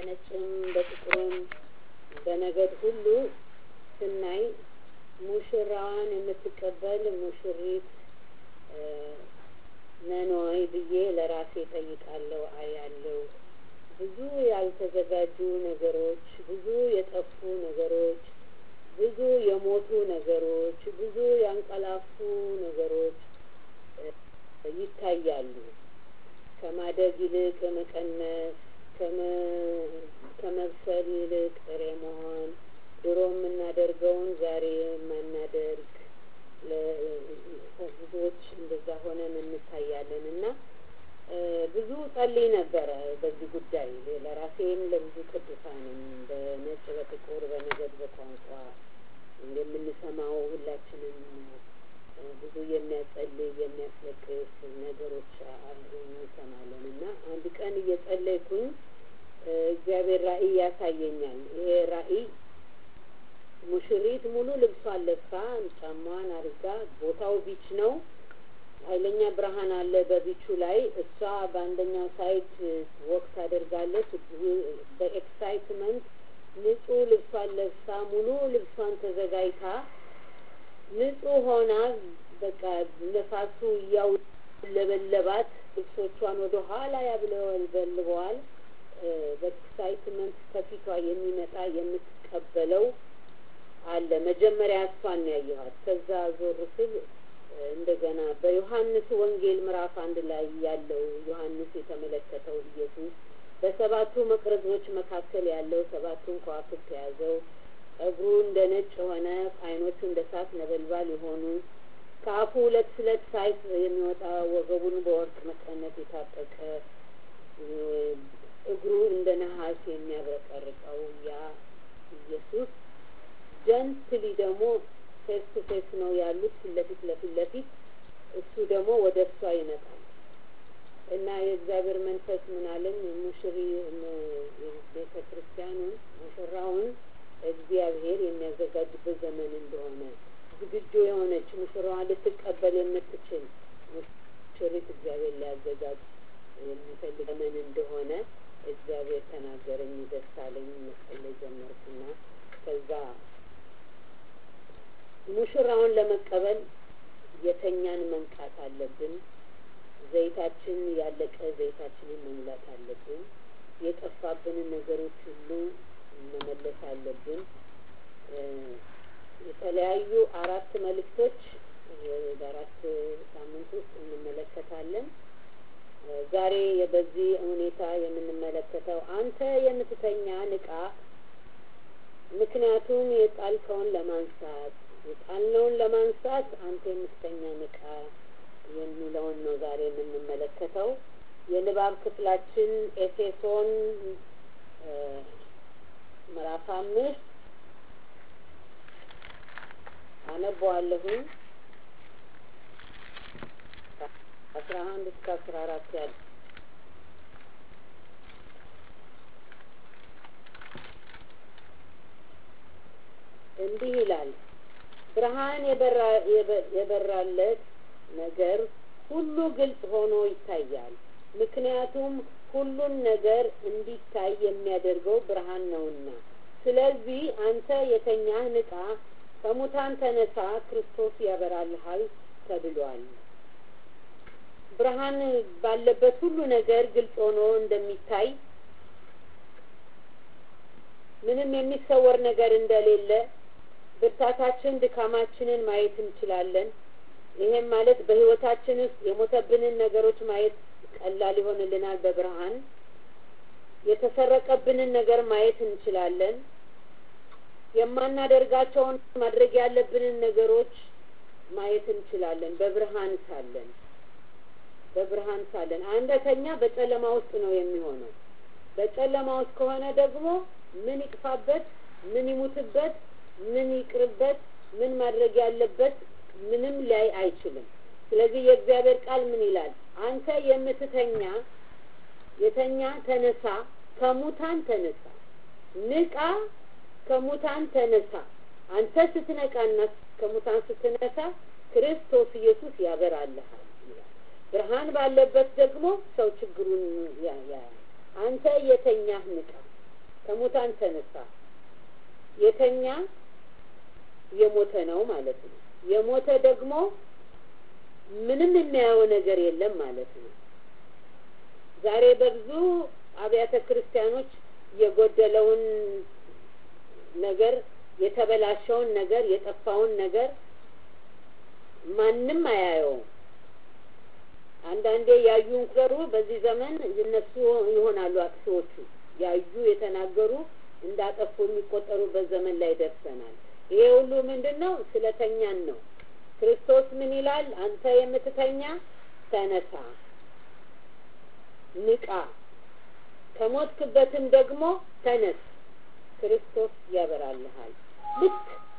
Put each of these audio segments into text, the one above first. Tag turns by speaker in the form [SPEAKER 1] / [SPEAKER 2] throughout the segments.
[SPEAKER 1] በነጭም በጥቁርም በነገድ ሁሉ ስናይ ሙሽራዋን የምትቀበል ሙሽሪት ነን ወይ ብዬ ለራሴ ጠይቃለሁ፣ አያለሁ። ብዙ ያልተዘጋጁ ነገሮች፣ ብዙ የጠፉ ነገሮች፣ ብዙ የሞቱ ነገሮች፣ ብዙ ያንቀላፉ ነገሮች ይታያሉ። ከማደግ ይልቅ መቀነስ፣ ከመብሰል ይልቅ ጥሬ መሆን፣ ድሮ የምናደርገውን ዛሬ የማናደርግ ብዙዎች እንደዛ ሆነን እንታያለን እና ብዙ ጸልይ ነበረ በዚህ ጉዳይ ለራሴም ለብዙ ቅዱሳንም በነጭ በጥቁር በነገድ በቋንቋ የምንሰማው ሁላችንም ብዙ የሚያጸልይ የሚያስለቅስ ነገሮች እንሰማለን እና አንድ ቀን እየጸለይኩኝ እግዚአብሔር ራእይ ያሳየኛል። ይሄ ራእይ ሙሽሪት ሙሉ ልብሷን ለብሳ ጫማዋን አድርጋ ቦታው ቢች ነው። ኃይለኛ ብርሃን አለ በቢቹ ላይ። እሷ በአንደኛው ሳይድ ወቅት ታደርጋለች። በኤክሳይትመንት ንጹህ ልብሷን ለብሳ ሙሉ ልብሷን ተዘጋጅታ ንጹህ ሆና በቃ ነፋሱ እያውለበለባት ልብሶቿን ወደ ኋላ ያብለበልበዋል። በኤክሳይትመንት ከፊቷ የሚመጣ የምትቀበለው አለ። መጀመሪያ እሷን ያየኋት። ከዛ ዞር ስል እንደገና በዮሐንስ ወንጌል ምዕራፍ አንድ ላይ ያለው ዮሐንስ የተመለከተው ኢየሱስ በሰባቱ መቅረዞች መካከል ያለው ሰባቱን ከዋክብት የያዘው ጸጉሩ እንደ ነጭ የሆነ ዓይኖቹ እንደ እሳት ነበልባል የሆኑ ከአፉ ሁለት ስለት ሳይፍ የሚወጣ ወገቡን በወርቅ መቀነት የታጠቀ እግሩ እንደ ነሐስ የሚያብረቀርቀው ያ ኢየሱስ ጀንትሊ ደግሞ ፌስ ቱ ፌስ ነው ያሉት ፊት ለፊት ለፊት ለፊት እሱ ደግሞ ወደ እሷ ይመጣል እና የእግዚአብሔር መንፈስ ምን አለኝ ሙሽሪ ቤተ ክርስቲያኑን ሙሽራውን እግዚአብሔር የሚያዘጋጅበት ዘመን እንደሆነ ዝግጁ የሆነች ሙሽራዋን ልትቀበል የምትችል ሙሽሪት እግዚአብሔር ሊያዘጋጅ የሚፈልግ ዘመን እንደሆነ እግዚአብሔር ተናገረኝ። ደስ አለኝ። መጸለይ ጀመርኩና ከዛ ሙሽራውን ለመቀበል የተኛን መንቃት አለብን። ዘይታችን ያለቀ ዘይታችንን መሙላት አለብን። የጠፋብንን ነገሮች ሁሉ መመለስ አለብን። የተለያዩ አራት መልእክቶች በአራት ሳምንት ውስጥ እንመለከታለን። ዛሬ በዚህ ሁኔታ የምንመለከተው አንተ የምትተኛ ንቃ፣ ምክንያቱም የጣልከውን ለማንሳት የጣልነውን ለማንሳት አንተ የምትተኛ ንቃ የሚለውን ነው ዛሬ የምንመለከተው። የንባብ ክፍላችን ኤፌሶን ምዕራፍ አምስት አነበዋለሁኝ አስራ አንድ እስከ አስራ አራት ያለ እንዲህ ይላል። ብርሃን የበራለት ነገር ሁሉ ግልጽ ሆኖ ይታያል። ምክንያቱም ሁሉን ነገር እንዲታይ የሚያደርገው ብርሃን ነውና። ስለዚህ አንተ የተኛህ ንቃ፣ ከሙታን ተነሳ፣ ክርስቶስ ያበራልሃል ተብሏል። ብርሃን ባለበት ሁሉ ነገር ግልጽ ሆኖ እንደሚታይ ምንም የሚሰወር ነገር እንደሌለ ብርታታችን ድካማችንን ማየት እንችላለን። ይሄም ማለት በሕይወታችን ውስጥ የሞተብንን ነገሮች ማየት ቀላል ይሆንልናል። በብርሃን የተሰረቀብንን ነገር ማየት እንችላለን። የማናደርጋቸውን ማድረግ ያለብንን ነገሮች ማየት እንችላለን። በብርሃን ሳለን በብርሃን ሳለን አንደተኛ በጨለማ ውስጥ ነው የሚሆነው። በጨለማ ውስጥ ከሆነ ደግሞ ምን ይጥፋበት፣ ምን ይሙትበት፣ ምን ይቅርበት፣ ምን ማድረግ ያለበት ምንም ሊያይ አይችልም። ስለዚህ የእግዚአብሔር ቃል ምን ይላል? አንተ የምትተኛ የተኛ ተነሳ፣ ከሙታን ተነሳ፣ ንቃ፣ ከሙታን ተነሳ። አንተ ስትነቃና ከሙታን ስትነሳ ክርስቶስ ኢየሱስ ያበራልሃል ይላል። ብርሃን ባለበት ደግሞ ሰው ችግሩን ያያል። አንተ የተኛህ ንቃ። ከሙታን ተነሳ። የተኛ የሞተ ነው ማለት ነው። የሞተ ደግሞ ምንም የሚያየው ነገር የለም ማለት ነው። ዛሬ በብዙ አብያተ ክርስቲያኖች የጎደለውን ነገር፣ የተበላሸውን ነገር፣ የጠፋውን ነገር ማንም አያየውም። አንዳንዴ ያዩ እንቁጠሩ በዚህ ዘመን እነሱ ይሆናሉ አጥፊዎቹ። ያዩ የተናገሩ እንዳጠፉ የሚቆጠሩበት ዘመን ላይ ደርሰናል። ይሄ ሁሉ ምንድን ነው? ስለተኛን ነው። ክርስቶስ ምን ይላል? አንተ የምትተኛ ተነሳ፣ ንቃ፣ ከሞትክበትም ደግሞ ተነስ፣ ክርስቶስ ያበራልሃል። ልክ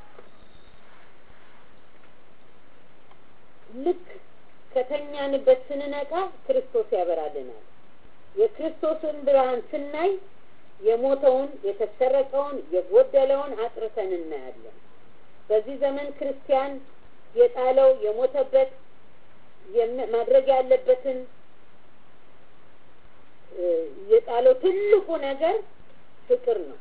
[SPEAKER 1] ልክ ከተኛንበት ስንነቃ ክርስቶስ ያበራልናል። የክርስቶስን ብርሃን ስናይ የሞተውን፣ የተሰረቀውን፣ የጎደለውን አጥርተን እናያለን። በዚህ ዘመን ክርስቲያን የጣለው የሞተበት ማድረግ ያለበትን የጣለው ትልቁ ነገር ፍቅር ነው።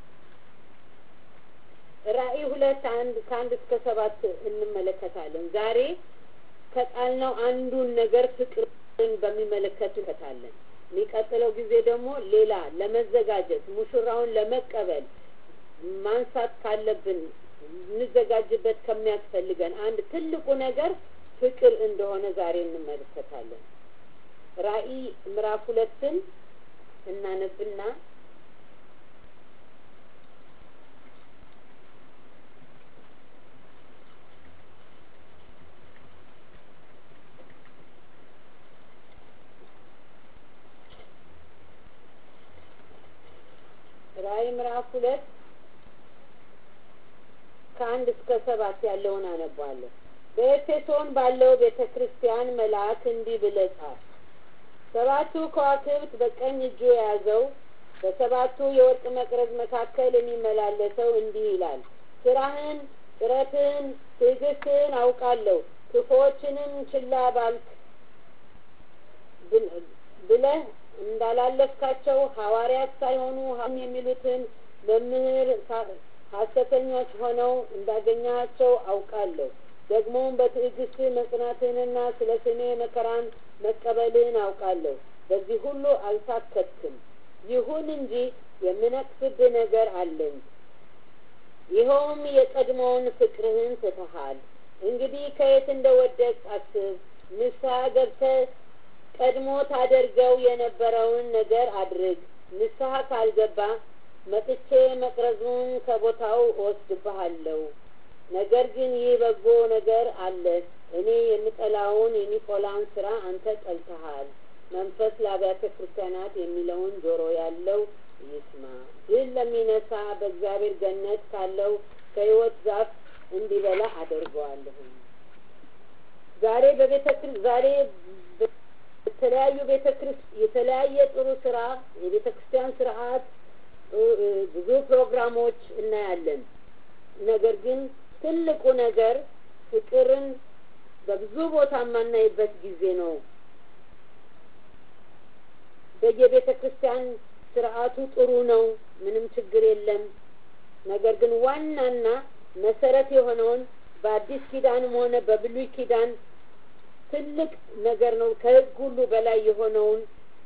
[SPEAKER 1] ራእይ ሁለት አንድ ከአንድ እስከ ሰባት እንመለከታለን። ዛሬ ከጣልነው አንዱን ነገር ፍቅርን በሚመለከት እንከታለን። የሚቀጥለው ጊዜ ደግሞ ሌላ ለመዘጋጀት ሙሽራውን ለመቀበል ማንሳት ካለብን እንዘጋጅበት ከሚያስፈልገን አንድ ትልቁ ነገር ፍቅር እንደሆነ ዛሬ እንመለከታለን። ራእይ ምዕራፍ ሁለትን እናነብና ራእይ ምዕራፍ ሁለት ከአንድ እስከ ሰባት ያለውን አነባለሁ። በኤፌሶን ባለው ቤተ ክርስቲያን መልአክ እንዲህ ብለህ ጻፍ። ሰባቱ ከዋክብት በቀኝ እጁ የያዘው በሰባቱ የወርቅ መቅረዝ መካከል የሚመላለሰው እንዲህ ይላል፣ ስራህን፣ ጥረትህን፣ ትዕግስትህን አውቃለሁ። ክፉዎችንም ችላ ባልክ ብለህ እንዳላለፍካቸው ሐዋርያት ሳይሆኑ ሀም የሚሉትን መምህር ሐሰተኞች ሆነው እንዳገኛቸው አውቃለሁ። ደግሞም በትዕግስት መጽናትህንና ስለ ስሜ መከራን መቀበልህን አውቃለሁ። በዚህ ሁሉ አልታከትክም። ይሁን እንጂ የምነቅፍብህ ነገር አለኝ። ይኸውም የቀድሞውን ፍቅርህን ትተሃል። እንግዲህ ከየት እንደወደቅ አስብ፣ ንስሐ ገብተህ ቀድሞ ታደርገው የነበረውን ነገር አድርግ። ንስሐ ካልገባ መጥቼ መቅረዙን ከቦታው እወስድብሃለሁ። ነገር ግን ይህ በጎ ነገር አለ። እኔ የምጠላውን የኒቆላን ስራ አንተ ጠልተሃል። መንፈስ ለአብያተ ክርስቲያናት የሚለውን ጆሮ ያለው ይስማ። ድል ለሚነሳ በእግዚአብሔር ገነት ካለው ከሕይወት ዛፍ እንዲበላ አደርገዋለሁ። ዛሬ በቤተ ዛሬ የተለያዩ ቤተ ክርስቲያን የተለያየ ጥሩ ስራ የቤተ ክርስቲያን ስርዓት ብዙ ፕሮግራሞች እናያለን። ነገር ግን ትልቁ ነገር ፍቅርን በብዙ ቦታ የማናይበት ጊዜ ነው። በየቤተ ክርስቲያን ስርዓቱ ጥሩ ነው፣ ምንም ችግር የለም። ነገር ግን ዋናና መሰረት የሆነውን በአዲስ ኪዳንም ሆነ በብሉይ ኪዳን ትልቅ ነገር ነው። ከሕግ ሁሉ በላይ የሆነውን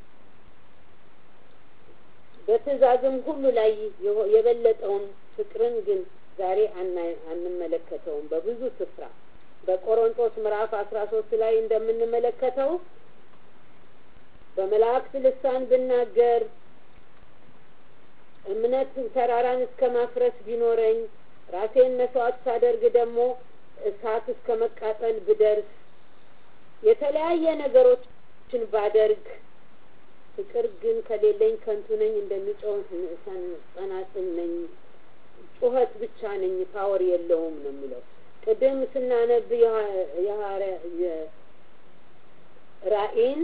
[SPEAKER 1] በትእዛዝም ሁሉ ላይ የበለጠውን ፍቅርን ግን ዛሬ አንመለከተውም። በብዙ ስፍራ በቆሮንቶስ ምዕራፍ አስራ ሶስት ላይ እንደምንመለከተው በመላእክት ልሳን ብናገር እምነት ተራራን እስከ ማፍረስ ቢኖረኝ ራሴን መስዋዕት ሳደርግ ደግሞ እሳት እስከ መቃጠል ብደርስ የተለያየ ነገሮችን ባደርግ ፍቅር ግን ከሌለኝ ከንቱ ነኝ፣ እንደሚጮህ ጸናጽል ነኝ፣ ጩኸት ብቻ ነኝ፣ ፓወር የለውም ነው የሚለው። ቅድም ስናነብ ራእይን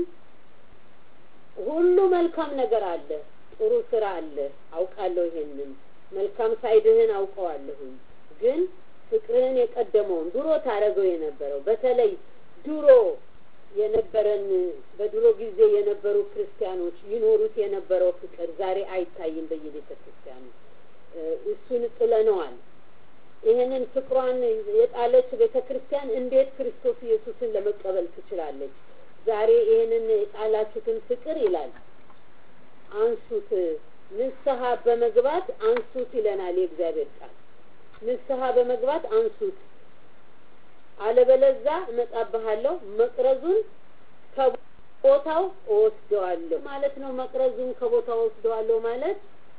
[SPEAKER 1] ሁሉ መልካም ነገር አለ፣ ጥሩ ስራ አለ፣ አውቃለሁ። ይሄንን መልካም ሳይድህን አውቀዋለሁኝ። ግን ፍቅርህን የቀደመውን ድሮ ታደረገው የነበረው በተለይ ድሮ የነበረን በድሮ ጊዜ የነበሩ ክርስቲያኖች ይኖሩት የነበረው ፍቅር ዛሬ አይታይም በየቤተ ክርስቲያኑ። እሱን ጥለነዋል። ይህንን ፍቅሯን የጣለች ቤተ ክርስቲያን እንዴት ክርስቶስ ኢየሱስን ለመቀበል ትችላለች? ዛሬ ይህንን የጣላችሁትን ፍቅር ይላል አንሱት፣ ንስሐ በመግባት አንሱት ይለናል የእግዚአብሔር ቃል። ንስሐ በመግባት አንሱት፣ አለበለዛ እመጣብሃለሁ፣ መቅረዙን ከቦታው እወስደዋለሁ ማለት ነው። መቅረዙን ከቦታው እወስደዋለሁ ማለት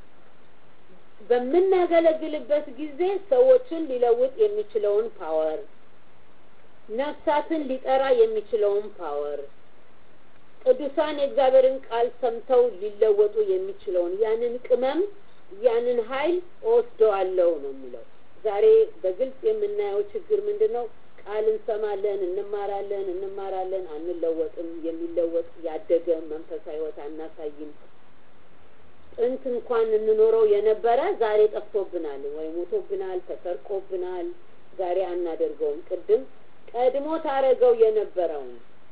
[SPEAKER 1] በምናገለግልበት ጊዜ ሰዎችን ሊለውጥ የሚችለውን ፓወር፣ ነፍሳትን ሊጠራ የሚችለውን ፓወር፣ ቅዱሳን የእግዚአብሔርን ቃል ሰምተው ሊለወጡ የሚችለውን ያንን ቅመም ያንን ኃይል እወስደዋለሁ ነው የሚለው። ዛሬ በግልጽ የምናየው ችግር ምንድን ነው? ቃል እንሰማለን፣ እንማራለን፣ እንማራለን፣ አንለወጥም። የሚለወጥ ያደገ መንፈሳዊ ሕይወት አናሳይም። ጥንት እንኳን እንኖረው የነበረ ዛሬ ጠፍቶብናል፣ ወይ ሞቶብናል፣ ተሰርቆብናል። ዛሬ አናደርገውም። ቅድም ቀድሞ ታረገው የነበረውን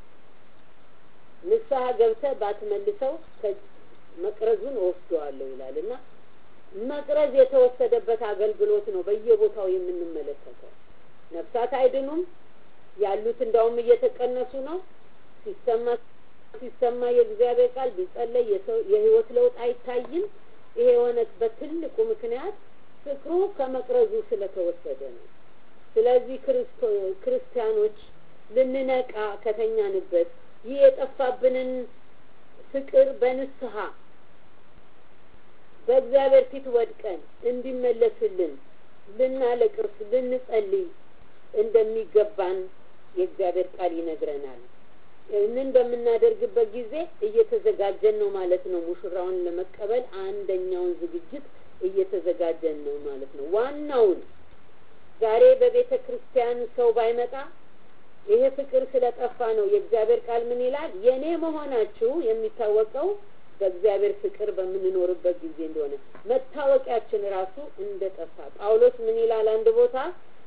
[SPEAKER 1] ንስሐ ገብተህ ባትመልሰው መቅረዙን እወስደዋለሁ ይላል እና መቅረዝ የተወሰደበት አገልግሎት ነው በየቦታው የምንመለከተው። ነፍሳት አይድኑም፣ ያሉት እንዳውም እየተቀነሱ ነው። ሲሰማ ሲሰማ የእግዚአብሔር ቃል ቢጸለይ የህይወት ለውጥ አይታይም። ይሄ የሆነበት ትልቁ ምክንያት ፍቅሩ ከመቅረዙ ስለተወሰደ ነው። ስለዚህ ክርስቲያኖች ልንነቃ ከተኛንበት ይህ የጠፋብንን ፍቅር በንስሐ በእግዚአብሔር ፊት ወድቀን እንዲመለስልን ልናለቅስ፣ ልንጸልይ እንደሚገባን የእግዚአብሔር ቃል ይነግረናል። ይህንን በምናደርግበት ጊዜ እየተዘጋጀን ነው ማለት ነው። ሙሽራውን ለመቀበል አንደኛውን ዝግጅት እየተዘጋጀን ነው ማለት ነው። ዋናውን ዛሬ በቤተ ክርስቲያን ሰው ባይመጣ ይሄ ፍቅር ስለጠፋ ነው። የእግዚአብሔር ቃል ምን ይላል? የኔ መሆናችሁ የሚታወቀው በእግዚአብሔር ፍቅር በምንኖርበት ጊዜ እንደሆነ መታወቂያችን ራሱ እንደጠፋ ጳውሎስ ምን ይላል አንድ ቦታ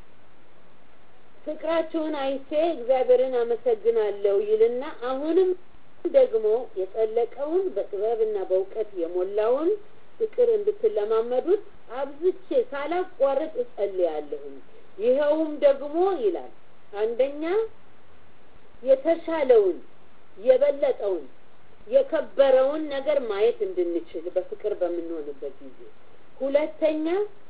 [SPEAKER 1] ፍቅራችሁን አይቼ እግዚአብሔርን አመሰግናለሁ ይልና አሁንም ደግሞ የጠለቀውን በጥበብና በእውቀት የሞላውን ፍቅር እንድትለማመዱት አብዝቼ ሳላቋርጥ እጸልያለሁም። ይኸውም ደግሞ ይላል አንደኛ የተሻለውን የበለጠውን የከበረውን ነገር ማየት እንድንችል በፍቅር በምንሆንበት ጊዜ፣ ሁለተኛ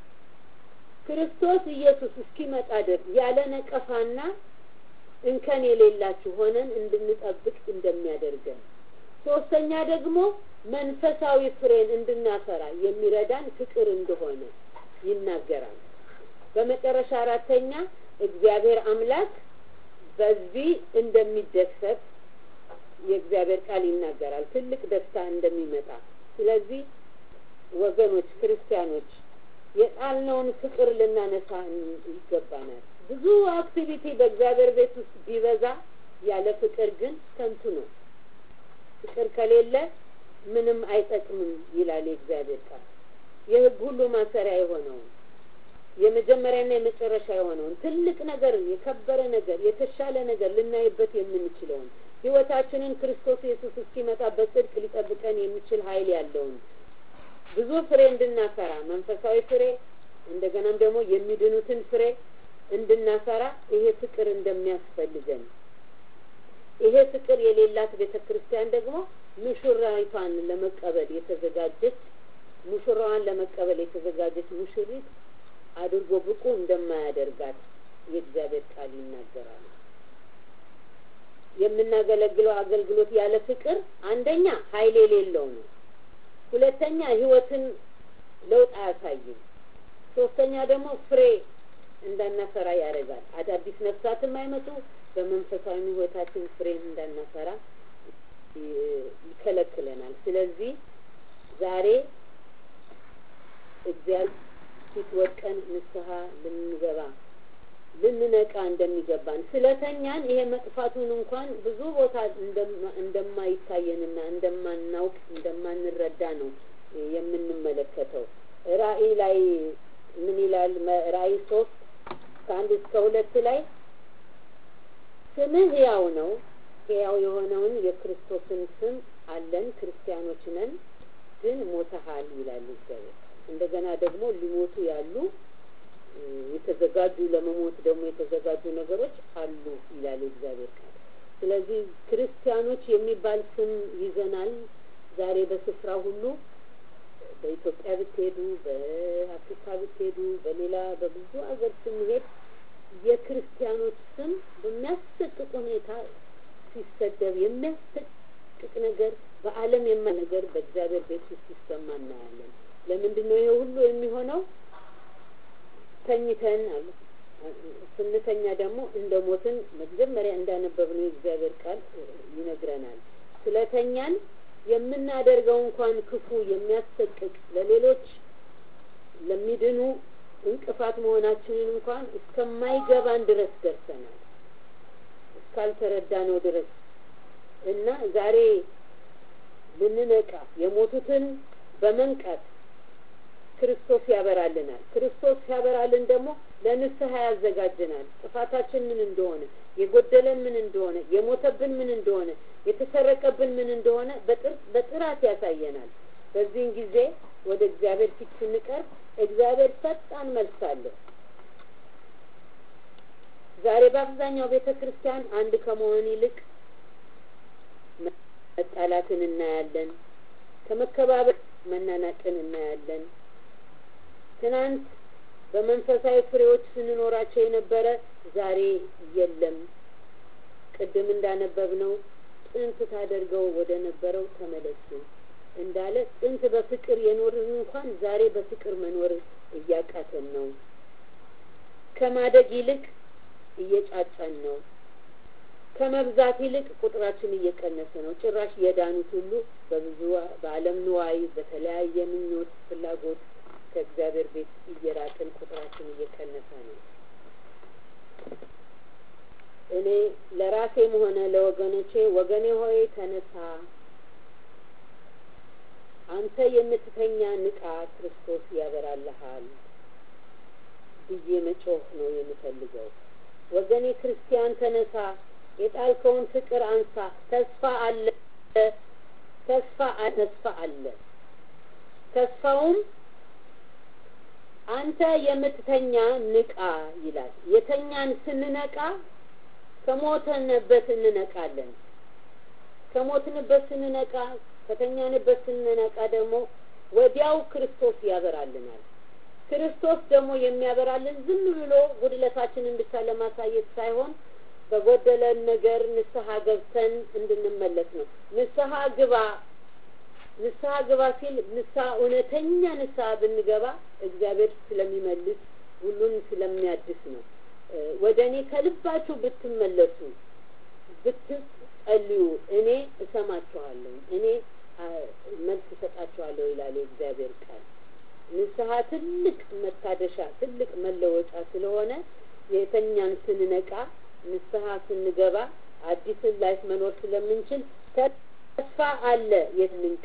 [SPEAKER 1] ክርስቶስ ኢየሱስ እስኪመጣ ድረስ ያለ ነቀፋና እንከን የሌላችሁ ሆነን እንድንጠብቅ እንደሚያደርገን፣ ሶስተኛ ደግሞ መንፈሳዊ ፍሬን እንድናፈራ የሚረዳን ፍቅር እንደሆነ ይናገራል። በመጨረሻ አራተኛ እግዚአብሔር አምላክ በዚህ እንደሚደሰት የእግዚአብሔር ቃል ይናገራል። ትልቅ ደስታ እንደሚመጣ። ስለዚህ ወገኖች ክርስቲያኖች የጣልነውን ፍቅር ልናነሳ ይገባናል። ብዙ አክቲቪቲ በእግዚአብሔር ቤት ውስጥ ቢበዛ ያለ ፍቅር ግን ከንቱ ነው። ፍቅር ከሌለ ምንም አይጠቅምም ይላል የእግዚአብሔር ቃል። የሕግ ሁሉ ማሰሪያ የሆነውን የመጀመሪያና የመጨረሻ የሆነውን ትልቅ ነገር፣ የከበረ ነገር፣ የተሻለ ነገር ልናይበት የምንችለውን ሕይወታችንን ክርስቶስ ኢየሱስ እስኪመጣ በጽድቅ ሊጠብቀን የሚችል ኃይል ያለውን ብዙ ፍሬ እንድናፈራ መንፈሳዊ ፍሬ እንደገናም ደግሞ የሚድኑትን ፍሬ እንድናፈራ ይሄ ፍቅር እንደሚያስፈልገን ይሄ ፍቅር የሌላት ቤተ ክርስቲያን ደግሞ ሙሽራይቷን ለመቀበል የተዘጋጀች ሙሽራዋን ለመቀበል የተዘጋጀች ሙሽሪት አድርጎ ብቁ እንደማያደርጋት የእግዚአብሔር ቃል ይናገራል። የምናገለግለው አገልግሎት ያለ ፍቅር አንደኛ ኃይል የሌለው ነው። ሁለተኛ ሕይወትን ለውጥ አያሳይም። ሶስተኛ ደግሞ ፍሬ እንዳናፈራ ያደርጋል። አዳዲስ ነፍሳትም አይመጡ፣ በመንፈሳዊ ሕይወታችን ፍሬን እንዳናፈራ ይከለክለናል። ስለዚህ ዛሬ እግዚአብሔር ፊት ወድቀን ንስሐ ልንገባ ልንነቃ እንደሚገባን ስለተኛን ይሄ መጥፋቱን እንኳን ብዙ ቦታ እንደማይታየንና እንደማናውቅ እንደማንረዳ ነው የምንመለከተው። ራእይ ላይ ምን ይላል? ራእይ ሶስት ከአንድ እስከ ሁለት ላይ ስምህ ሕያው ነው፣ ሕያው የሆነውን የክርስቶስን ስም አለን፣ ክርስቲያኖች ነን፣ ግን ሞተሃል ይላል እግዚአብሔር። እንደገና ደግሞ ሊሞቱ ያሉ የተዘጋጁ ለመሞት ደግሞ የተዘጋጁ ነገሮች አሉ ይላል እግዚአብሔር ቃል። ስለዚህ ክርስቲያኖች የሚባል ስም ይዘናል። ዛሬ በስፍራ ሁሉ በኢትዮጵያ ብትሄዱ፣ በአፍሪካ ብትሄዱ፣ በሌላ በብዙ ሀገር ስንሄድ የክርስቲያኖች ስም በሚያሰቅቅ ሁኔታ ሲሰደብ የሚያሰቅቅ ነገር በዓለም የማ ነገር በእግዚአብሔር ቤት ውስጥ ሲሰማ እናያለን። ለምንድን ነው ይሄ ሁሉ የሚሆነው? ተኝተን አሉ ስንተኛ ደግሞ እንደ ሞትን መጀመሪያ እንዳነበብነው የእግዚአብሔር ቃል ይነግረናል። ስለተኛን የምናደርገው እንኳን ክፉ የሚያሰቅቅ ለሌሎች ለሚድኑ እንቅፋት መሆናችንን እንኳን እስከማይገባን ድረስ ደርሰናል፣ እስካልተረዳነው ድረስ እና ዛሬ ልንነቃ የሞቱትን በመንቃት ክርስቶስ ያበራልናል። ክርስቶስ ሲያበራልን ደግሞ ለንስሐ ያዘጋጀናል። ጥፋታችን ምን እንደሆነ፣ የጎደለን ምን እንደሆነ፣ የሞተብን ምን እንደሆነ፣ የተሰረቀብን ምን እንደሆነ በጥራት ያሳየናል። በዚህን ጊዜ ወደ እግዚአብሔር ፊት ስንቀርብ እግዚአብሔር ፈጣን መልስ አለው። ዛሬ በአብዛኛው ቤተ ክርስቲያን አንድ ከመሆን ይልቅ መጣላትን እናያለን። ከመከባበር መናናቅን እናያለን። ትናንት በመንፈሳዊ ፍሬዎች ስንኖራቸው የነበረ ዛሬ የለም። ቅድም እንዳነበብነው ጥንት ታደርገው ወደ ነበረው ተመለሱ እንዳለ ጥንት በፍቅር የኖርን እንኳን ዛሬ በፍቅር መኖር እያቃተን ነው። ከማደግ ይልቅ እየጫጫን ነው። ከመብዛት ይልቅ ቁጥራችን እየቀነሰ ነው። ጭራሽ የዳኑት ሁሉ በብዙ በዓለም ንዋይ፣ በተለያየ ምኞት፣ ፍላጎት ከእግዚአብሔር ቤት እየራቅን ቁጥራችን እየቀነሰ ነው። እኔ ለራሴም ሆነ ለወገኖቼ ወገኔ ሆይ ተነሳ፣ አንተ የምትተኛ ንቃ፣ ክርስቶስ ያበራልሃል ብዬ መጮህ ነው የምፈልገው። ወገኔ ክርስቲያን ተነሳ፣ የጣልከውን ፍቅር አንሳ። ተስፋ አለ፣ ተስፋ ተስፋ አለ። ተስፋውም አንተ የምትተኛ ንቃ ይላል። የተኛን ስንነቃ ከሞተንበት እንነቃለን። ከሞትንበት ስንነቃ ከተኛንበት ስንነቃ ደግሞ ወዲያው ክርስቶስ ያበራልናል። ክርስቶስ ደግሞ የሚያበራልን ዝም ብሎ ጉድለታችንን ብቻ ለማሳየት ሳይሆን በጎደለን ነገር ንስሐ ገብተን እንድንመለስ ነው። ንስሐ ግባ ንስሐ ግባ ሲል ንስሐ እውነተኛ ንስሐ ብንገባ እግዚአብሔር ስለሚመልስ ሁሉን ስለሚያድስ ነው። ወደ እኔ ከልባችሁ ብትመለሱ ብትጸልዩ እኔ እሰማችኋለሁ፣ እኔ መልስ እሰጣችኋለሁ ይላል የእግዚአብሔር ቃል። ንስሐ ትልቅ መታደሻ፣ ትልቅ መለወጫ ስለሆነ የተኛን ስንነቃ ንስሐ ስንገባ አዲስን ላይፍ መኖር ስለምንችል ተስፋ አለ። የትንንቃ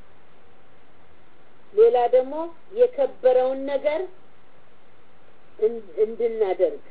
[SPEAKER 1] ሌላ ደግሞ የከበረውን ነገር እንድናደርግ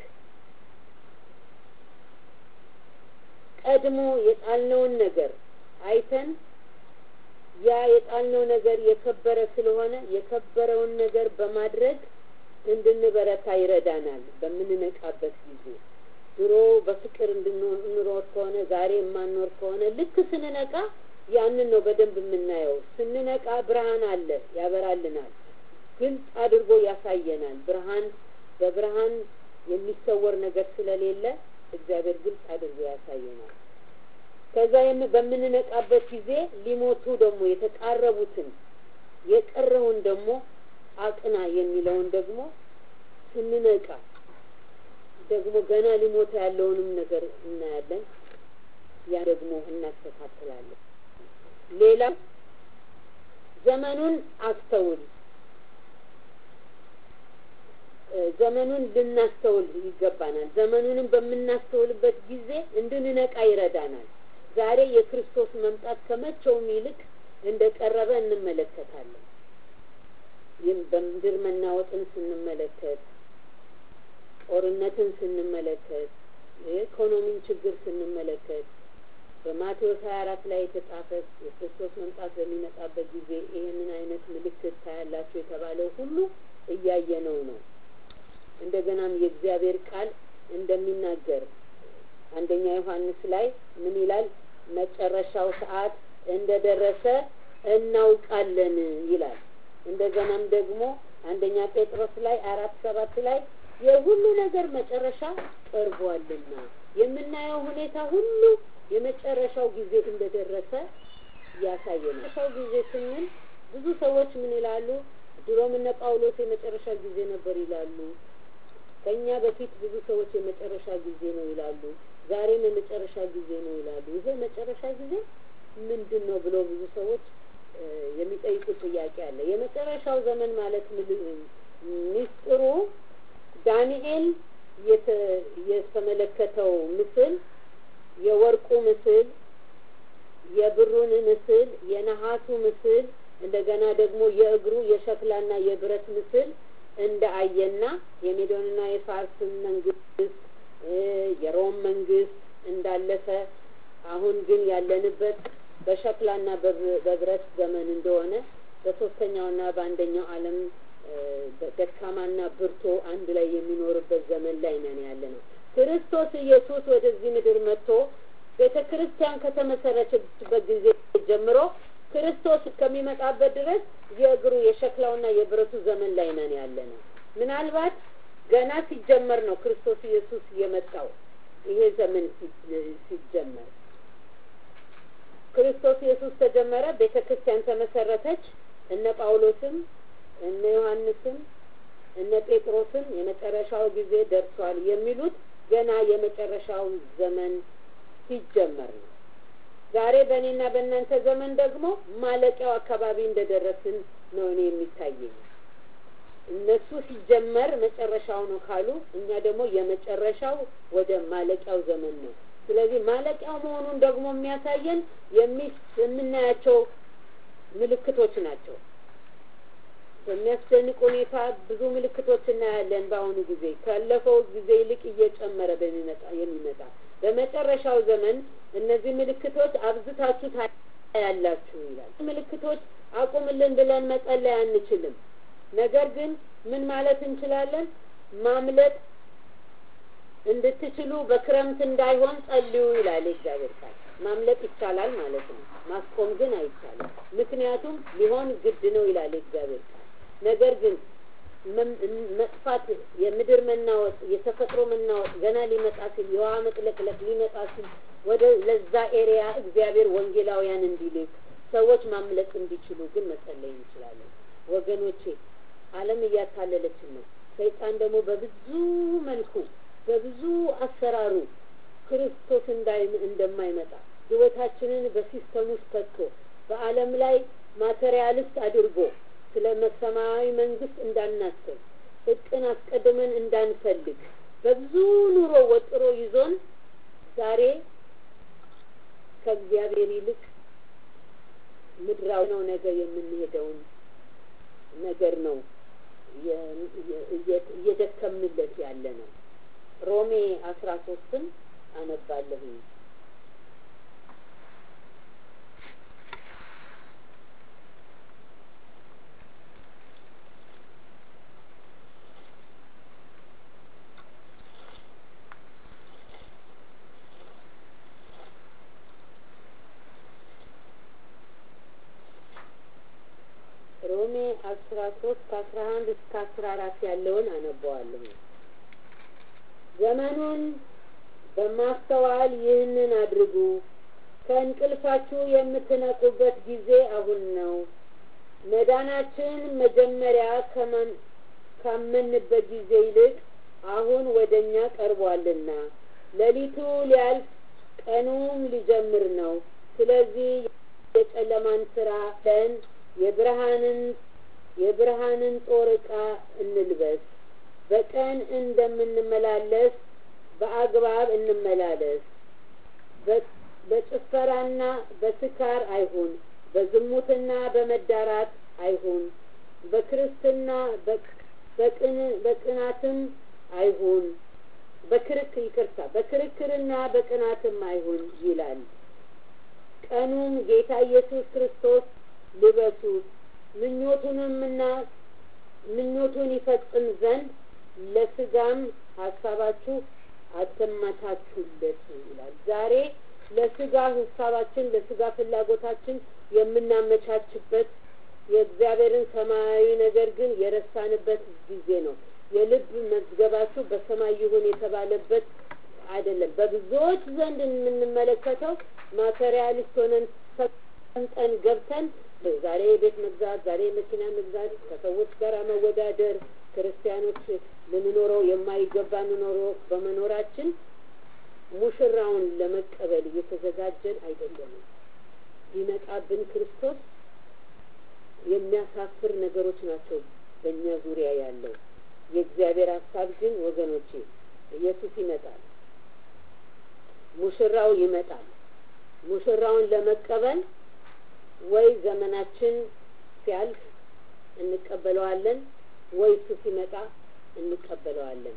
[SPEAKER 1] ቀድሞ የጣልነውን ነገር አይተን ያ የጣልነው ነገር የከበረ ስለሆነ የከበረውን ነገር በማድረግ እንድንበረታ ይረዳናል። በምንነቃበት ጊዜ ድሮ በፍቅር እንድንኖር ከሆነ ዛሬ የማንኖር ከሆነ ልክ ስንነቃ ያንን ነው በደንብ የምናየው። ስንነቃ ብርሃን አለ፣ ያበራልናል፣ ግልጽ አድርጎ ያሳየናል። ብርሃን በብርሃን የሚሰወር ነገር ስለሌለ እግዚአብሔር ግልጽ አድርጎ ያሳየናል። ከዛ በምንነቃበት ጊዜ ሊሞቱ ደግሞ የተቃረቡትን የቀረውን ደግሞ አቅና የሚለውን ደግሞ ስንነቃ ደግሞ ገና ሊሞተ ያለውንም ነገር እናያለን። ያ ደግሞ እናስተካክላለን። ሌላ ዘመኑን አስተውል። ዘመኑን ልናስተውል ይገባናል። ዘመኑንም በምናስተውልበት ጊዜ እንድንነቃ ይረዳናል። ዛሬ የክርስቶስ መምጣት ከመቼውም ይልቅ እንደ ቀረበ እንመለከታለን። ይህም በምድር መናወጥን ስንመለከት፣ ጦርነትን ስንመለከት፣ የኢኮኖሚን ችግር ስንመለከት፣ በማቴዎስ ሀያ አራት ላይ የተጻፈ የክርስቶስ መምጣት በሚመጣበት ጊዜ ይህንን አይነት ምልክት ታያላችሁ የተባለው ሁሉ እያየነው ነው። እንደገናም የእግዚአብሔር ቃል እንደሚናገር አንደኛ ዮሐንስ ላይ ምን ይላል? መጨረሻው ሰዓት እንደደረሰ እናውቃለን ይላል። እንደገናም ደግሞ አንደኛ ጴጥሮስ ላይ አራት ሰባት ላይ የሁሉ ነገር መጨረሻ ቀርቧልና የምናየው ሁኔታ ሁሉ የመጨረሻው ጊዜ እንደደረሰ ያሳየናል። መጨረሻው ጊዜ ስንል ብዙ ሰዎች ምን ይላሉ? ድሮም እነ ጳውሎስ የመጨረሻ ጊዜ ነበር ይላሉ። ከኛ በፊት ብዙ ሰዎች የመጨረሻ ጊዜ ነው ይላሉ። ዛሬም የመጨረሻ ጊዜ ነው ይላሉ። ይሄ መጨረሻ ጊዜ ምንድን ነው ብሎ ብዙ ሰዎች የሚጠይቁት ጥያቄ አለ። የመጨረሻው ዘመን ማለት ሚስጥሩ ዳንኤል የተመለከተው ምስል የወርቁ ምስል፣ የብሩን ምስል፣ የነሐሱ ምስል እንደገና ደግሞ የእግሩ የሸክላና የብረት ምስል እንደ አየና የሜዶንና የፋርስን መንግስት የሮም መንግስት እንዳለፈ አሁን ግን ያለንበት በሸክላና በብረት ዘመን እንደሆነ በሶስተኛውና በአንደኛው ዓለም ደካማና ብርቶ አንድ ላይ የሚኖርበት ዘመን ላይ ነን ያለ ነው። ክርስቶስ ኢየሱስ ወደዚህ ምድር መጥቶ ቤተ ክርስቲያን ከተመሰረተችበት ጊዜ ጀምሮ ክርስቶስ እስከሚመጣበት ድረስ የእግሩ የሸክላውና የብረቱ ዘመን ላይ ነን ያለ ነው። ምናልባት ገና ሲጀመር ነው ክርስቶስ ኢየሱስ የመጣው ይሄ ዘመን ሲጀመር ክርስቶስ ኢየሱስ ተጀመረ፣ ቤተ ክርስቲያን ተመሰረተች። እነ ጳውሎስም እነ ዮሐንስም እነ ጴጥሮስም የመጨረሻው ጊዜ ደርሷል የሚሉት ገና የመጨረሻው ዘመን ሲጀመር ነው። ዛሬ በእኔና በእናንተ ዘመን ደግሞ ማለቂያው አካባቢ እንደደረስን ነው እኔ የሚታየኝ። እነሱ ሲጀመር መጨረሻው ነው ካሉ፣ እኛ ደግሞ የመጨረሻው ወደ ማለቂያው ዘመን ነው። ስለዚህ ማለቂያው መሆኑን ደግሞ የሚያሳየን የምናያቸው ምልክቶች ናቸው። በሚያስደንቅ ሁኔታ ብዙ ምልክቶች እናያለን። በአሁኑ ጊዜ ካለፈው ጊዜ ይልቅ እየጨመረ በሚመጣ የሚመጣ በመጨረሻው ዘመን እነዚህ ምልክቶች አብዝታችሁ ታያላችሁ ይላል። ምልክቶች አቁምልን ብለን መጸለይ አንችልም። ነገር ግን ምን ማለት እንችላለን? ማምለጥ እንድትችሉ በክረምት እንዳይሆን ጸልዩ ይላል የእግዚአብሔር ቃል። ማምለጥ ይቻላል ማለት ነው። ማስቆም ግን አይቻልም። ምክንያቱም ሊሆን ግድ ነው ይላል የእግዚአብሔር ቃል። ነገር ግን መጥፋት፣ የምድር መናወጥ፣ የተፈጥሮ መናወጥ ገና ሊመጣ ሲል የውሃ መጥለቅለቅ ሊመጣ ሲል ወደ ለዛ ኤሪያ እግዚአብሔር ወንጌላውያን እንዲልክ ሰዎች ማምለጥ እንዲችሉ ግን መጸለይ እንችላለን። ወገኖቼ ዓለም እያታለለችን ነው። ሰይጣን ደግሞ በብዙ መልኩ በብዙ አሰራሩ ክርስቶስ እንዳይ እንደማይመጣ ህይወታችንን በሲስተም ውስጥ ከቶ በዓለም ላይ ማቴሪያሊስት አድርጎ ስለ ሰማያዊ መንግስት እንዳናስብ እቅን አስቀድመን እንዳንፈልግ በብዙ ኑሮ ወጥሮ ይዞን ዛሬ ከእግዚአብሔር ይልቅ ምድራዊ ነው ነገር የምንሄደውን ነገር ነው እየደከምንለት ያለ ነው። ሮሜ አስራ ሶስትን አነባለሁኝ። ሮሜ አስራ ሶስት ከአስራ አንድ እስከ አስራ አራት ያለውን አነበዋለሁ። ዘመኑን በማስተዋል ይህንን አድርጉ፣ ከእንቅልፋችሁ የምትነቁበት ጊዜ አሁን ነው። መዳናችን መጀመሪያ ካመንበት ጊዜ ይልቅ አሁን ወደ እኛ ቀርቧልና፣ ሌሊቱ ሊያልፍ ቀኑም ሊጀምር ነው። ስለዚህ የጨለማን ስራ ለን የብርሃንን የብርሃንን ጦር ዕቃ እንልበስ። በቀን እንደምንመላለስ በአግባብ እንመላለስ። በጭፈራና በስካር አይሁን፣ በዝሙትና በመዳራት አይሁን፣ በክርስትና በቅናትም አይሁን፣ በክርክ ይቅርታ፣ በክርክርና በቅናትም አይሁን ይላል። ቀኑም ጌታ ኢየሱስ ክርስቶስ ልበሱት ምኞቱንምና ምኞቱን ይፈጽም ዘንድ ለስጋም ሀሳባችሁ አትመቻቹለት ይላል። ዛሬ ለስጋ ሀሳባችን ለስጋ ፍላጎታችን የምናመቻችበት የእግዚአብሔርን ሰማያዊ ነገር ግን የረሳንበት ጊዜ ነው። የልብ መዝገባችሁ በሰማይ ይሁን የተባለበት አይደለም። በብዙዎች ዘንድ የምንመለከተው ማቴሪያሊስት ሆነን ሰንጠን ገብተን ዛሬ ቤት መግዛት፣ ዛሬ መኪና መግዛት፣ ከሰዎች ጋር መወዳደር፣ ክርስቲያኖች ልንኖረው የማይገባ ኑሮ በመኖራችን ሙሽራውን ለመቀበል እየተዘጋጀን አይደለንም። ሊመጣብን ክርስቶስ የሚያሳፍር ነገሮች ናቸው በእኛ ዙሪያ ያለው። የእግዚአብሔር ሀሳብ ግን ወገኖቼ ኢየሱስ ይመጣል፣ ሙሽራው ይመጣል። ሙሽራውን ለመቀበል ወይ ዘመናችን ሲያልፍ እንቀበለዋለን፣ ወይ እሱ ሲመጣ እንቀበለዋለን።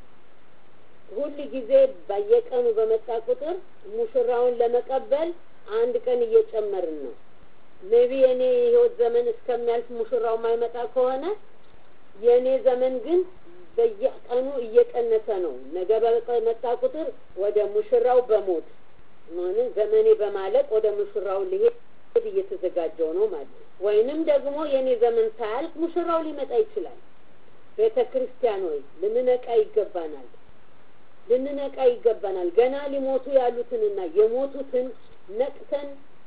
[SPEAKER 1] ሁል ጊዜ በየቀኑ በመጣ ቁጥር ሙሽራውን ለመቀበል አንድ ቀን እየጨመርን ነው። ሜቢ የኔ የህይወት ዘመን እስከሚያልፍ ሙሽራው የማይመጣ ከሆነ የእኔ ዘመን ግን በየቀኑ እየቀነሰ ነው። ነገ በመጣ ቁጥር ወደ ሙሽራው በሞት ሆነ ዘመኔ በማለቅ ወደ ሙሽራው ሊሄድ እየተዘጋጀው ነው ማለት ነው። ወይንም ደግሞ የእኔ ዘመን ሳያልቅ ሙሽራው ሊመጣ ይችላል። ቤተ ክርስቲያን ሆይ ልንነቃ ይገባናል። ልንነቃ ይገባናል። ገና ሊሞቱ ያሉትንና የሞቱትን ነቅተን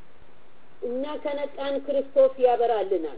[SPEAKER 1] እኛ ከነቃን ክርስቶስ ያበራልናል።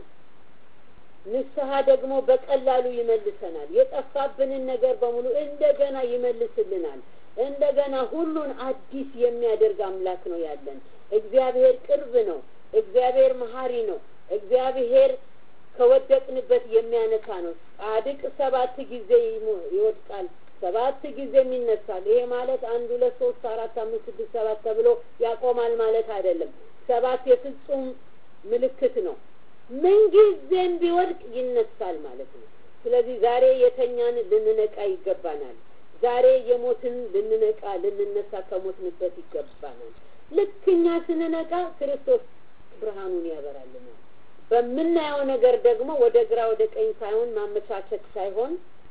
[SPEAKER 1] ንስሐ ደግሞ በቀላሉ ይመልሰናል። የጠፋብንን ነገር በሙሉ እንደገና ይመልስልናል። እንደገና ሁሉን አዲስ የሚያደርግ አምላክ ነው ያለን። እግዚአብሔር ቅርብ ነው። እግዚአብሔር መሀሪ ነው። እግዚአብሔር ከወደቅንበት የሚያነሳ ነው። ጻድቅ ሰባት ጊዜ ይወድቃል፣ ሰባት ጊዜም ይነሳል። ይሄ ማለት አንድ ሁለት ሶስት አራት አምስት ስድስት ሰባት ተብሎ ያቆማል ማለት አይደለም። ሰባት የፍጹም ምልክት ነው። ምንጊዜም ቢወድቅ ይነሳል ማለት ነው። ስለዚህ ዛሬ የተኛን ልንነቃ ይገባናል። ዛሬ የሞትን ልንነቃ ልንነሳ ከሞትንበት ይገባናል። ልክ እኛ ስንነቃ ክርስቶስ ብርሃኑን ያበራልናል። በምናየው ነገር ደግሞ ወደ ግራ ወደ ቀኝ ሳይሆን ማመቻቸት ሳይሆን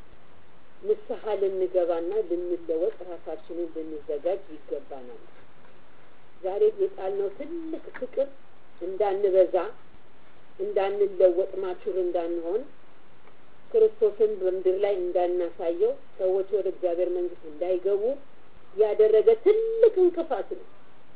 [SPEAKER 1] ንስሐ ልንገባና ልንለወጥ ራሳችንን ልንዘጋጅ ይገባናል። ዛሬ የጣልነው ትልቅ ፍቅር እንዳንበዛ እንዳንለወጥ ማቹር እንዳንሆን ክርስቶስን በምድር ላይ እንዳናሳየው ሰዎች ወደ እግዚአብሔር መንግስት እንዳይገቡ ያደረገ ትልቅ እንቅፋት ነው።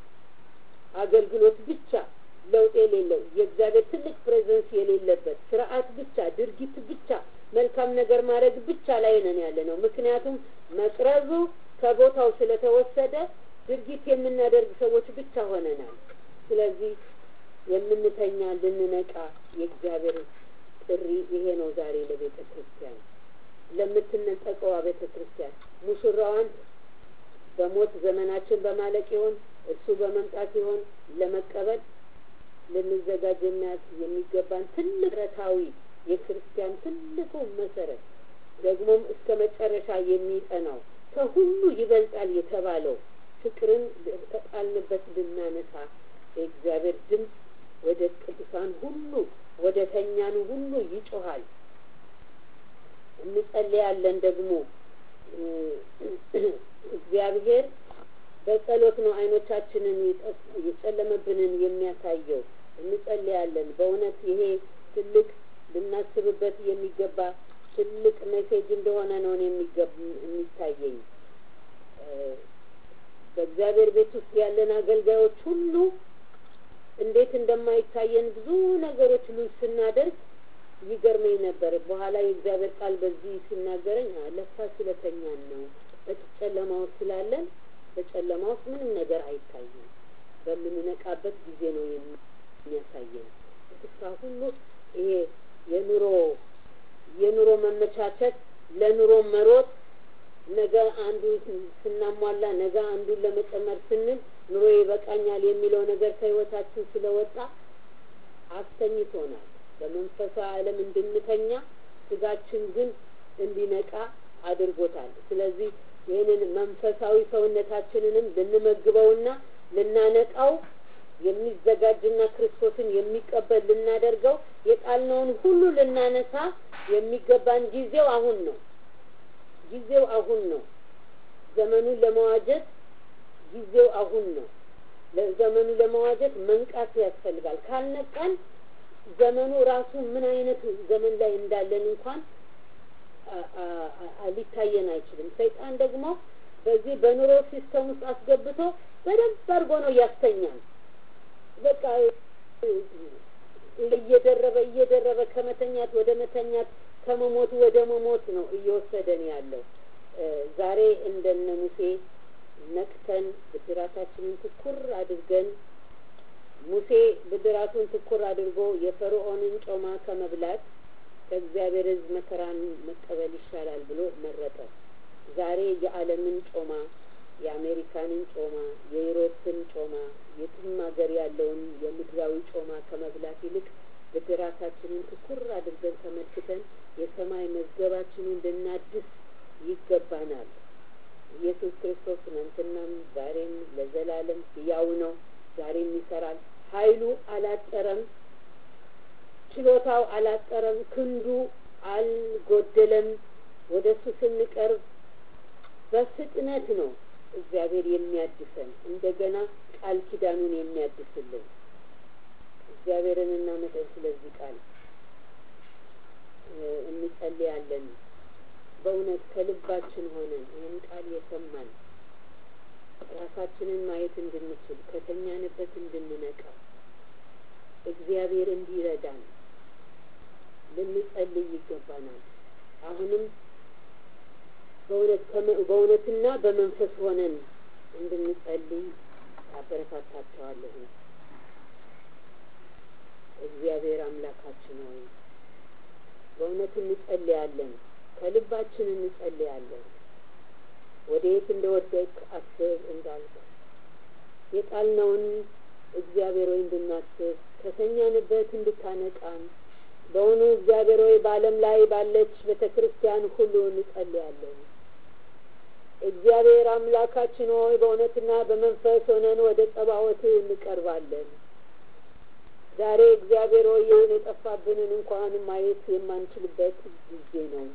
[SPEAKER 1] አገልግሎት ብቻ ለውጥ የሌለው የእግዚአብሔር ትልቅ ፕሬዘንስ የሌለበት ስርዓት ብቻ ድርጊት ብቻ መልካም ነገር ማድረግ ብቻ ላይ ነን ያለ ነው። ምክንያቱም መቅረዙ ከቦታው ስለተወሰደ ድርጊት የምናደርግ ሰዎች ብቻ ሆነናል። ስለዚህ የምንተኛ ልንነቃ የእግዚአብሔር ጥሪ ይሄ ነው። ዛሬ ለቤተ ክርስቲያን ለምትነጠቀዋ ቤተ ክርስቲያን ሙሽራዋን በሞት ዘመናችን በማለቅ ይሆን እሱ በመምጣት ይሆን ለመቀበል ልንዘጋጅ የሚገባን ትልቅ ረታዊ የክርስቲያን ትልቁ መሰረት ደግሞም እስከ መጨረሻ የሚጠናው ከሁሉ ይበልጣል የተባለው ፍቅርን ከጣልንበት ልናነሳ የእግዚአብሔር ድምፅ ወደ ቅዱሳን ሁሉ ወደ ተኛኑ ሁሉ ይጮሃል። እንጸልያለን ደግሞ እግዚአብሔር በጸሎት ነው አይኖቻችንን የጨለመብንን የሚያሳየው። እንጸልያለን። በእውነት ይሄ ትልቅ ልናስብበት የሚገባ ትልቅ ሜሴጅ እንደሆነ ነው የሚታየኝ። በእግዚአብሔር ቤት ውስጥ ያለን አገልጋዮች ሁሉ እንዴት እንደማይታየን ብዙ ነገሮች ሉዝ ስናደርግ ይገርመኝ ነበር። በኋላ የእግዚአብሔር ቃል በዚህ ሲናገረኝ ለካ ስለተኛን ነው። በጨለማ ውስጥ ስላለን በጨለማ ውስጥ ምንም ነገር አይታይም። በምንነቃበት ጊዜ ነው የሚያሳየን። ስፍራ ሁሉ ይሄ የኑሮ የኑሮ መመቻቸት ለኑሮ መሮጥ ነገ አንዱ ስናሟላ ነገ አንዱን ለመጨመር ስንል ኑሮ ይበቃኛል የሚለው ነገር ከህይወታችን ስለወጣ አስተኝቶናል። በመንፈሳዊ ዓለም እንድንተኛ ስጋችን ግን እንዲነቃ አድርጎታል። ስለዚህ ይህንን መንፈሳዊ ሰውነታችንንም ልንመግበውና ልናነቃው የሚዘጋጅና ክርስቶስን የሚቀበል ልናደርገው የጣልነውን ሁሉ ልናነሳ የሚገባን ጊዜው አሁን ነው። ጊዜው አሁን ነው። ዘመኑን ለመዋጀት ጊዜው አሁን ነው። ለዘመኑ ለመዋጀት መንቃት ያስፈልጋል። ካልነቃን ዘመኑ ራሱ ምን አይነት ዘመን ላይ እንዳለን እንኳን ሊታየን አይችልም። ሰይጣን ደግሞ በዚህ በኑሮ ሲስተም ውስጥ አስገብቶ በደንብ አድርጎ ነው ያስተኛል። በቃ እየደረበ እየደረበ ከመተኛት ወደ መተኛት ከመሞት ወደ መሞት ነው እየወሰደን ያለው። ዛሬ እንደነ ሙሴ ነቅተን ብድራታችንን ትኩር አድርገን ሙሴ ብድራቱን ትኩር አድርጎ የፈርዖንን ጮማ ከመብላት ከእግዚአብሔር ሕዝብ መከራን መቀበል ይሻላል ብሎ መረጠ። ዛሬ የዓለምን ጮማ የአሜሪካንን ጮማ፣ የዩሮፕን ጮማ፣ የትም ሀገር ያለውን የምድራዊ ጮማ ከመብላት ይልቅ ብድራታችንን ትኩር አድርገን ተመልክተን የሰማይ መዝገባችንን ልናድስ ይገባናል። ኢየሱስ ክርስቶስ ትናንትናም ዛሬም ለዘላለም ሕያው ነው። ዛሬም ይሰራል። ኃይሉ አላጠረም። ችሎታው አላጠረም። ክንዱ አልጎደለም። ወደ እሱ ስንቀርብ በፍጥነት ነው እግዚአብሔር የሚያድሰን እንደገና ቃል ኪዳኑን የሚያድስልን እግዚአብሔርን እናመሰግን። ስለዚህ ቃል እንጸልያለን። በእውነት ከልባችን ሆነን ይህን ቃል የሰማን ራሳችንን ማየት እንድንችል ከተኛንበት እንድንነቃ እግዚአብሔር እንዲረዳን ልንጸልይ ይገባናል። አሁንም በእውነትና በመንፈስ ሆነን እንድንጸልይ አበረታታቸዋለሁ። እግዚአብሔር አምላካችን ሆይ በእውነት እንጸልያለን፣ ከልባችን እንጸልያለን። ወደ የት እንደወደቅ አስብ እንዳልክ የጣልነውን እግዚአብሔር ሆይ እንድናስብ ከተኛንበት እንድታነቃን በእውኑ እግዚአብሔር ሆይ በዓለም ላይ ባለች ቤተ ክርስቲያን ሁሉ እንጸልያለን። እግዚአብሔር አምላካችን ሆይ በእውነትና በመንፈስ ሆነን ወደ ጸባዖት እንቀርባለን። ዛሬ እግዚአብሔር ሆይ ይህን የጠፋብንን እንኳን ማየት የማንችልበት ጊዜ ነው።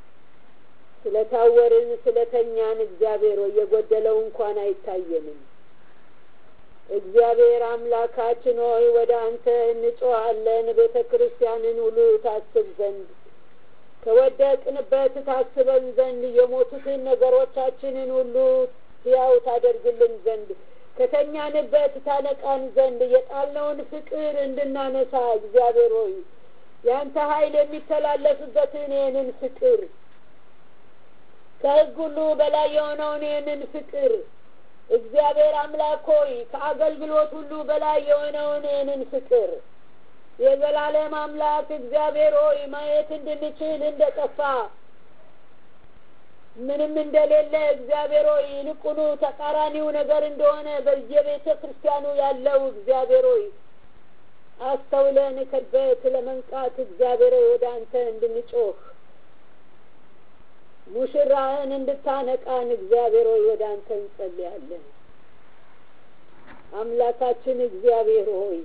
[SPEAKER 1] ስለታወርን ስለተኛን እግዚአብሔር ሆይ የጎደለው እንኳን አይታየንም። እግዚአብሔር አምላካችን ሆይ ወደ አንተ እንጮኻለን። ቤተ ክርስቲያንን ሁሉ ታስብ ዘንድ ከወደቅንበት ታስበን ዘንድ የሞቱትን ነገሮቻችንን ሁሉ ሕያው ታደርግልን ዘንድ ከተኛንበት ታነቃን ዘንድ የጣልነውን ፍቅር እንድናነሳ እግዚአብሔር ሆይ ያንተ ኃይል የሚተላለፍበትን ይህንን ፍቅር ከሕግ ሁሉ በላይ የሆነውን ይህንን ፍቅር እግዚአብሔር አምላክ ሆይ ከአገልግሎት ሁሉ በላይ የሆነውን ይህንን ፍቅር የዘላለም አምላክ እግዚአብሔር ሆይ ማየት እንድንችል እንደ ጠፋ ምንም እንደሌለ እግዚአብሔር ሆይ ይልቁኑ ተቃራኒው ነገር እንደሆነ በየቤተ ክርስቲያኑ ያለው እግዚአብሔር ሆይ አስተውለን ከበት ለመንቃት እግዚአብሔር ሆይ ወደ አንተ እንድንጮህ ሙሽራህን እንድታነቃን እግዚአብሔር ሆይ ወደ አንተ እንጸልያለን። አምላካችን እግዚአብሔር ሆይ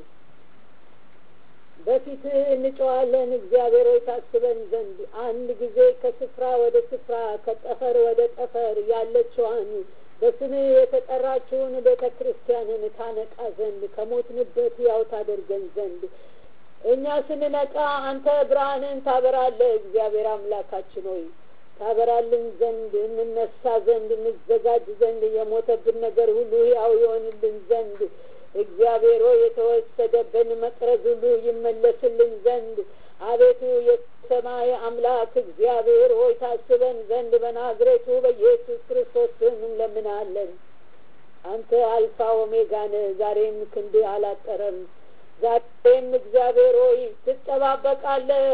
[SPEAKER 1] በፊትህ እንጨዋለን። እግዚአብሔር ሆይ ታስበን ዘንድ አንድ ጊዜ ከስፍራ ወደ ስፍራ ከጠፈር ወደ ጠፈር ያለችዋን በስምህ የተጠራችውን ቤተ ክርስቲያንን ታነቃ ዘንድ ከሞትንበት ያው ታደርገን ዘንድ እኛ ስንነቃ አንተ ብርሃንን ታበራለህ። እግዚአብሔር አምላካችን ሆይ ታበራልን ዘንድ እንነሳ ዘንድ እንዘጋጅ ዘንድ የሞተብን ነገር ሁሉ ያው ይሆንልን ዘንድ እግዚአብሔር ሆይ የተወሰደብን መቅረዝ ሁሉ ይመለስልን ዘንድ አቤቱ የሰማይ አምላክ እግዚአብሔር ሆይ ታስበን ዘንድ በናዝሬቱ በኢየሱስ ክርስቶስ ስም እንለምናለን። አንተ አልፋ ኦሜጋ ነህ። ዛሬም ክንድ አላጠረም። ዛሬም እግዚአብሔር ሆይ ትጠባበቃለህ።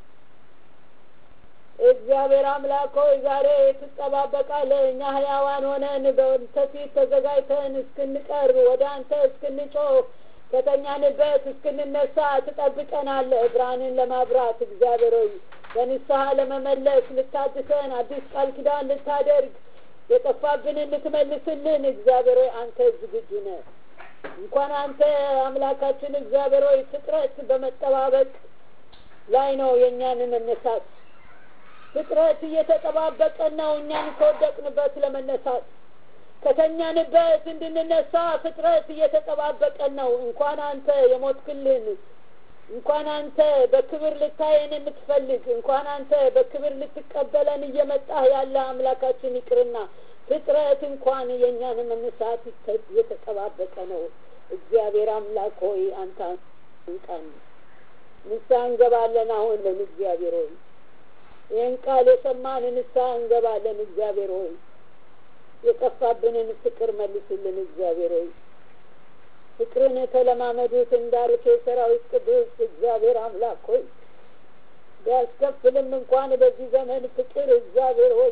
[SPEAKER 1] እግዚአብሔር አምላክ ሆይ ዛሬ ትጠባበቃለህ። እኛ ህያዋን ሆነን በአንተ ፊት ተዘጋጅተን እስክንቀርብ ወደ አንተ እስክንጮህ ከተኛንበት እስክንነሳ ትጠብቀናለህ። ብርሃንን ለማብራት እግዚአብሔር ሆይ በንስሐ ለመመለስ ልታድሰን፣ አዲስ ቃል ኪዳን ልታደርግ፣ የጠፋብንን ልትመልስልን እግዚአብሔር ሆይ አንተ ዝግጁ ነህ።
[SPEAKER 2] እንኳን አንተ አምላካችን እግዚአብሔር ሆይ ፍጥረት በመጠባበቅ ላይ ነው የእኛን መነሳት ፍጥረት እየተጠባበቀ ነው እኛን ከወደቅንበት ለመነሳት ከተኛንበት እንድንነሳ ፍጥረት እየተጠባበቀ ነው እንኳን አንተ የሞትክልን እንኳን አንተ በክብር ልታየን የምትፈልግ እንኳን አንተ በክብር ልትቀበለን እየመጣህ ያለ አምላካችን ይቅርና ፍጥረት እንኳን የእኛን መነሳት እየተጠባበቀ ነው እግዚአብሔር አምላክ ሆይ አንተ አንቃን ንስሐ እንገባለን አሁንን እግዚአብሔር ሆይ ይህን ቃል የሰማን ንስሐ እንገባለን እግዚአብሔር ሆይ የጠፋብንን ፍቅር መልስልን እግዚአብሔር ሆይ ፍቅርን ተለማመዱት እንዳልክ የሰራዊት ቅዱስ እግዚአብሔር አምላክ ሆይ ቢያስከፍልም እንኳን በዚህ ዘመን ፍቅር እግዚአብሔር ሆይ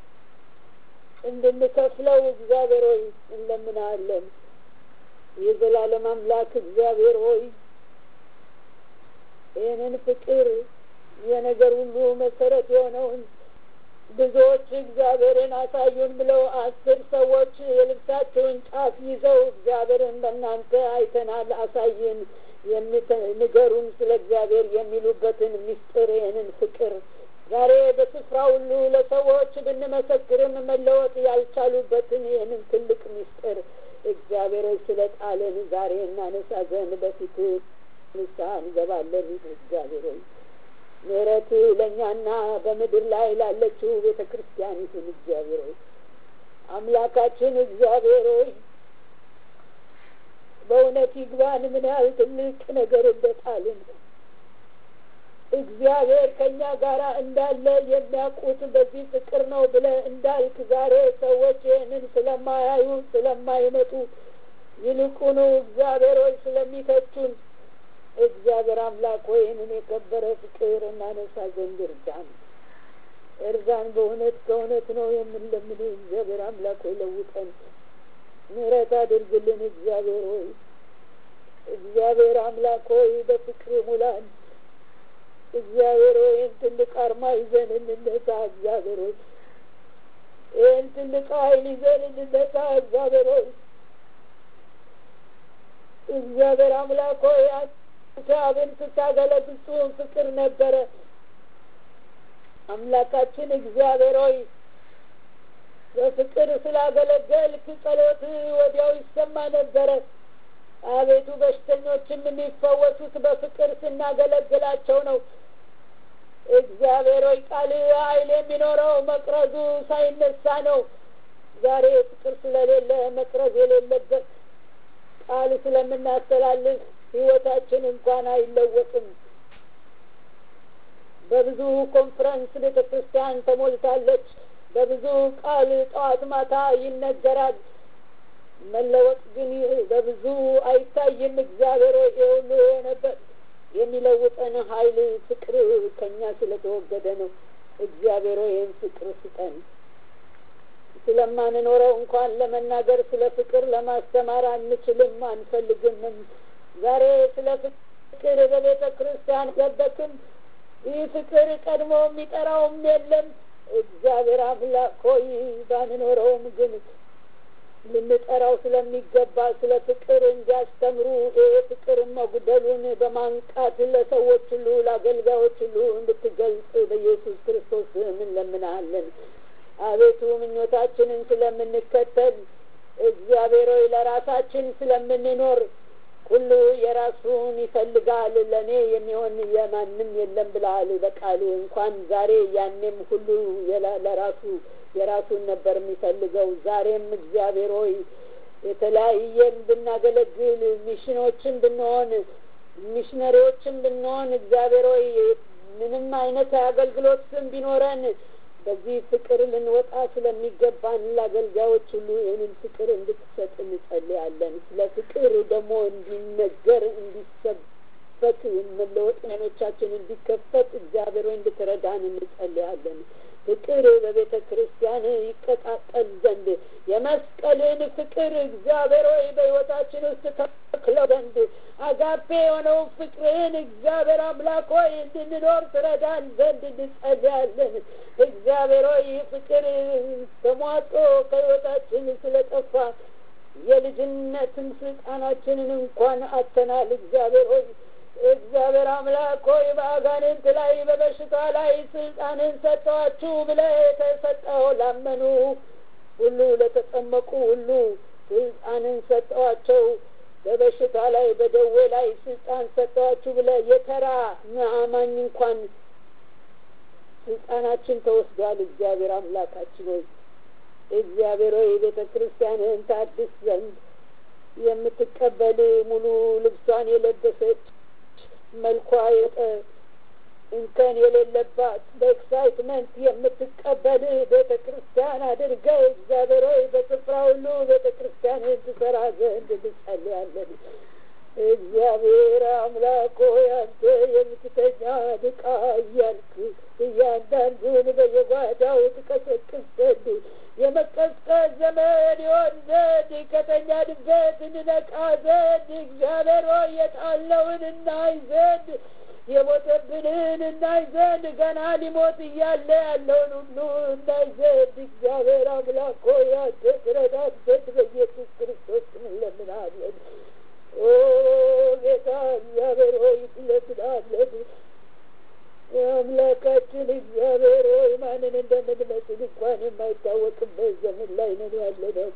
[SPEAKER 2] እንድንከፍለው እግዚአብሔር ሆይ እንለምናለን የዘላለም አምላክ እግዚአብሔር ሆይ ይህንን ፍቅር የነገር ሁሉ መሰረት የሆነውን ብዙዎች እግዚአብሔርን አሳዩን ብለው አስር ሰዎች የልብሳቸውን ጫፍ ይዘው እግዚአብሔርን በእናንተ አይተናል አሳይን ንገሩን ስለ እግዚአብሔር የሚሉበትን ምስጢር ይህንን ፍቅር ዛሬ በስፍራ ሁሉ ለሰዎች ብንመሰክርም መለወጥ ያልቻሉበትን ይህንን ትልቅ ምስጢር እግዚአብሔር ስለ ጣልን ዛሬ እናነሳ ዘንድ በፊት ንስሐ እንገባለን እግዚአብሔር ሆይ ምሕረት ለእኛና በምድር ላይ ላለችው ቤተ ክርስቲያን ይሁን እግዚአብሔር ሆይ አምላካችን እግዚአብሔር ሆይ በእውነት ይግባን ምን ያህል ትልቅ ነገር እንደጣልን እግዚአብሔር ከእኛ ጋር እንዳለ የሚያውቁት በዚህ ፍቅር ነው ብለ እንዳልክ ዛሬ ሰዎች ይህንን ስለማያዩ ስለማይመጡ ይልቁኑ እግዚአብሔር ሆይ ስለሚተቹን እግዚአብሔር አምላክ ሆይ ይህንን የከበረ ፍቅር እናነሳ ዘንድ እርዳን እርዳን በእውነት ከእውነት ነው የምንለምን እግዚአብሔር አምላክ ሆይ ለውጠን ምሕረት አድርግልን እግዚአብሔር ሆይ እግዚአብሔር አምላክ ሆይ በፍቅር ሙላን እግዚአብሔር ሆይ ይህን ትልቅ አርማ ይዘን እንነሳ እግዚአብሔር ሆይ ይህን ትልቅ ኃይል ይዘን እንነሳ እግዚአብሔር ሆይ እግዚአብሔር አምላክ ሆይ አብን ስታገለግል ፍጹም ፍቅር ነበረ አምላካችን እግዚአብሔር ሆይ በፍቅር ስላገለገልክ ጸሎት ወዲያው ይሰማ ነበረ አቤቱ በሽተኞችም የሚፈወሱት በፍቅር ስናገለግላቸው ነው እግዚአብሔር ሆይ ቃል ኃይል የሚኖረው መቅረዙ ሳይነሳ ነው ዛሬ ፍቅር ስለሌለ መቅረዝ የሌለበት ቃል ስለምናስተላልፍ ህይወታችን እንኳን አይለወጥም በብዙ ኮንፈረንስ ቤተ ክርስቲያን ተሞልታለች በብዙ ቃል ጠዋት ማታ ይነገራል መለወጥ ግን በብዙ አይታይም እግዚአብሔር ሆይ ሁሉ የሆነበት የሚለውጠን ኃይል ፍቅር ከኛ ስለተወገደ ነው እግዚአብሔር ሆይ ይህን ፍቅር ስጠን ስለማንኖረው እንኳን ለመናገር ስለ ፍቅር ለማስተማር አንችልም አንፈልግምም ዛሬ ስለ ፍቅር በቤተ ክርስቲያን ገበክም ይህ ፍቅር ቀድሞ የሚጠራውም የለም እግዚአብሔር አምላክ ሆይ ባንኖረውም ግን ልንጠራው ስለሚገባ ስለ ፍቅር እንዲያስተምሩ ይህ ፍቅር መጉደሉን በማንቃት ለሰዎች ሁሉ ለአገልጋዮች ሁሉ እንድትገልጽ በኢየሱስ ክርስቶስ እንለምናለን አቤቱ ምኞታችንን ስለምንከተል እግዚአብሔር ሆይ ለራሳችን ስለምንኖር ሁሉ የራሱን ይፈልጋል ለእኔ የሚሆን የማንም የለም ብለሃል በቃል እንኳን ዛሬ ያኔም ሁሉ ለራሱ የራሱን ነበር የሚፈልገው ዛሬም እግዚአብሔር ሆይ የተለያየን ብናገለግል ሚሽኖችን ብንሆን ሚሽነሪዎችን ብንሆን እግዚአብሔር ሆይ ምንም አይነት አገልግሎት ስም ቢኖረን በዚህ ፍቅር ልንወጣ ስለሚገባን ለአገልጋዮች ሁሉ ይህንን ፍቅር እንድትሰጥ እንጸልያለን ስለ ፍቅር ደግሞ እንዲነገር እንዲሰበክ መለወጥ አይኖቻችን እንዲከፈት እግዚአብሔር ሆይ እንድትረዳን እንጸልያለን ፍቅር በቤተ ክርስቲያን ይቀጣጠል ዘንድ የመስቀልን ፍቅር እግዚአብሔር ሆይ በሕይወታችን ውስጥ ተክለው ዘንድ አጋፔ የሆነው ፍቅርህን እግዚአብሔር አምላክ ሆይ እንድንኖር ትረዳን ዘንድ እንጸልያለን እግዚአብሔር ሆይ ፍቅር ተሟጦ ከሕይወታችን ስለጠፋ የልጅነትን ስልጣናችንን እንኳን አተናል። እግዚአብሔር ሆይ እግዚአብሔር አምላክ ሆይ በአጋንንት ላይ በበሽታ ላይ ስልጣንን ሰጠዋችሁ ብለህ የተሰጠው ላመኑ ሁሉ ለተጠመቁ ሁሉ ስልጣንን ሰጠዋቸው። በበሽታ ላይ በደዌ ላይ ስልጣን ሰጠዋችሁ ብለህ የተራ አማኝ እንኳን ስልጣናችን ተወስዷል። እግዚአብሔር አምላካችን ሆይ እግዚአብሔር ሆይ ቤተ ክርስቲያንን ታድስ ዘንድ የምትቀበል ሙሉ ልብሷን የለበሰች መልኳ የጠ እንከን የሌለባት በኤክሳይትመንት የምትቀበል ቤተ ክርስቲያን አድርገህ እግዚአብሔር ሆይ በስፍራ ሁሉ ቤተ ክርስቲያንን ትሰራ ዘንድ እንጸልያለን። እግዚአብሔር አምላክ ሆይ አንተ የምትተኛ ድቃ እያልክ እያንዳንዱን በየጓዳው ትቀሰቅስ ዘንድ የመቀስቀስ ዘመን ይሆን ዘንድ ከተኛንበት እንነቃ ዘንድ እግዚአብሔር ሆይ የጣለውን እናይ ዘንድ የሞተብንን እናይ ዘንድ ገና ሊሞት እያለ ያለውን ሁሉ እናይ ዘንድ እግዚአብሔር አምላክ ሆይ አንተ ትረዳን ዘንድ በኢየሱስ ክርስቶስ እንለምናለን። ኦ ጌታ እግዚአብሔር ሆይ እንለምናለን። የአምላካችን እግዚአብሔር ሆይ ማንን እንደምንመስል እንኳን የማይታወቅበት ዘመን ላይ ነን ያለነው።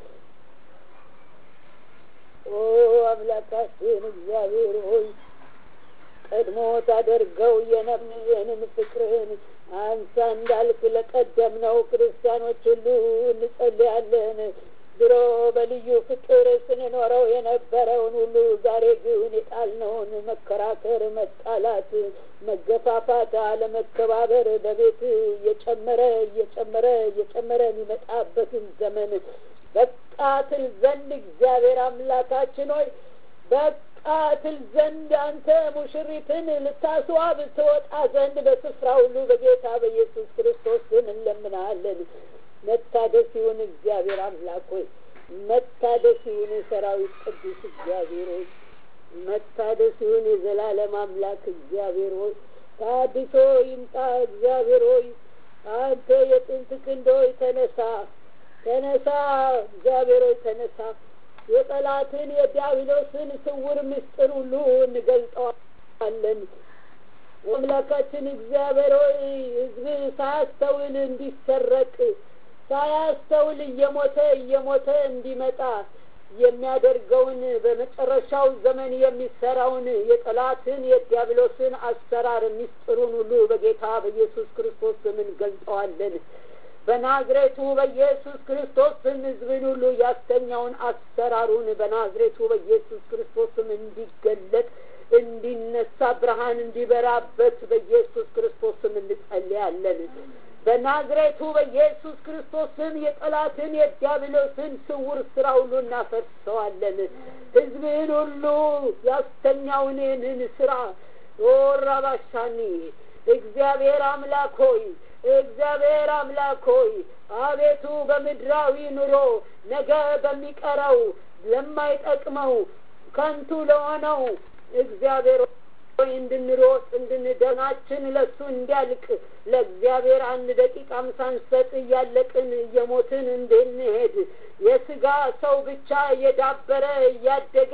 [SPEAKER 2] ኦ አምላካችን እግዚአብሔር ሆይ ቀድሞ ታደርገው የነበረንን ፍቅርህን አንሳ እንዳልክ ለቀደምነው ክርስቲያኖች ሁሉ እንጸልያለን። ድሮ በልዩ ፍቅር ስንኖረው የነበረውን ሁሉ ዛሬ ግን የጣልነውን መከራከር፣ መጣላት፣ መገፋፋት፣ አለመከባበር በቤት እየጨመረ እየጨመረ እየጨመረ የሚመጣበትን ዘመን በቃ ትል ዘንድ እግዚአብሔር አምላካችን ሆይ በቃ ትል ዘንድ አንተ ሙሽሪትን ልታስዋብ ትወጣ ዘንድ በስፍራ ሁሉ በጌታ በኢየሱስ ክርስቶስ ስም እንለምናለን። መታደስ ይሁን እግዚአብሔር አምላክ ሆይ መታደስ ይሁን የሰራዊት ቅዱስ እግዚአብሔር ሆይ መታደስ ይሁን የዘላለም አምላክ እግዚአብሔር ሆይ ታድሶ ይምጣ እግዚአብሔር ሆይ አንተ የጥንት ክንዶይ ተነሳ ተነሳ እግዚአብሔር ሆይ ተነሳ የጠላትን የዲያብሎስን ስውር ምስጢር ሁሉ እንገልጠዋለን አምላካችን እግዚአብሔር ሆይ ህዝብ ሳያስተውል እንዲሰረቅ ሳያስተውል እየሞተ እየሞተ እንዲመጣ የሚያደርገውን በመጨረሻው ዘመን የሚሰራውን የጠላትን የዲያብሎስን አሰራር ምስጢሩን ሁሉ በጌታ በኢየሱስ ክርስቶስ ስም እንገልጠዋለን። በናዝሬቱ በኢየሱስ ክርስቶስ ስም ህዝብን ሁሉ ያስተኛውን አሰራሩን በናዝሬቱ በኢየሱስ ክርስቶስ ስም እንዲገለጥ እንዲነሳ ብርሃን እንዲበራበት በኢየሱስ ክርስቶስ ስም እንጸልያለን። በናዝሬቱ በኢየሱስ ክርስቶስ ስም የጠላትን የዲያብሎስን ስውር ስራ ሁሉ እናፈርሰዋለን። ህዝብህን ሁሉ ያስተኛውን ይህንን ስራ ወራባሻኒ እግዚአብሔር አምላክ ሆይ እግዚአብሔር አምላክ ሆይ አቤቱ በምድራዊ ኑሮ ነገ በሚቀረው ለማይጠቅመው ከንቱ ለሆነው እግዚአብሔር ሆይ እንድንሮጥ እንድንደናችን ለሱ እንዲያልቅ ለእግዚአብሔር አንድ ደቂቃም ሳንሰጥ እያለቅን እየሞትን እንድንሄድ የስጋ ሰው ብቻ እየዳበረ እያደገ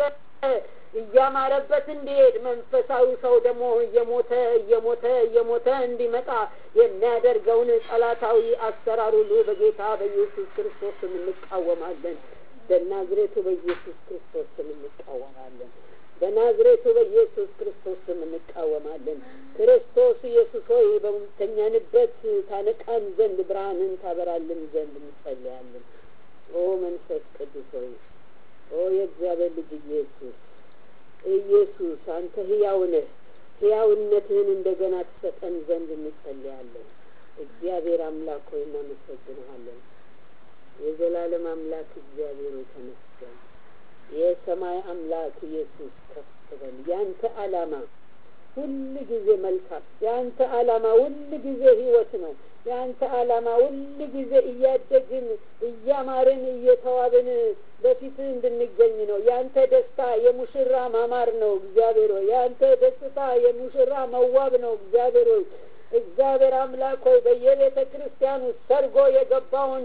[SPEAKER 2] እያማረበት እንዲሄድ መንፈሳዊ ሰው ደግሞ እየሞተ እየሞተ እየሞተ እንዲመጣ የሚያደርገውን ጠላታዊ አሰራር ሁሉ በጌታ በኢየሱስ ክርስቶስ ስም እንቃወማለን። በናዝሬቱ በኢየሱስ ክርስቶስ ስም እንቃወማለን። በናዝሬቱ በኢየሱስ ክርስቶስ ስም እንቃወማለን። ክርስቶስ ኢየሱስ ሆይ በምተኛንበት ታነቃን ዘንድ ብርሃንን ታበራልን ዘንድ እንጸልያለን። ኦ መንፈስ ቅዱስ ሆይ ኦ የእግዚአብሔር ልጅ ኢየሱስ ኢየሱስ አንተ ህያው ነህ። ህያውነትህን እንደገና ትሰጠን ዘንድ እንጸልያለን። እግዚአብሔር አምላክ ሆይ እናመሰግንሃለን። የዘላለም አምላክ እግዚአብሔር ሆይ ተመስገን። የሰማይ አምላክ ኢየሱስ ከፍ በል። ያንተ ዓላማ ሁል ጊዜ መልካም፣ ያንተ ዓላማ ሁል ጊዜ ህይወት ነው። የአንተ ዓላማ ሁል ጊዜ እያደግን እያማርን እየተዋብን በፊት እንድንገኝ ነው። የአንተ ደስታ የሙሽራ ማማር ነው። እግዚአብሔር ሆይ የአንተ ደስታ የሙሽራ መዋብ ነው። እግዚአብሔር ሆይ እግዚአብሔር አምላክ ሆይ በየቤተ ክርስቲያኑ ሰርጎ የገባውን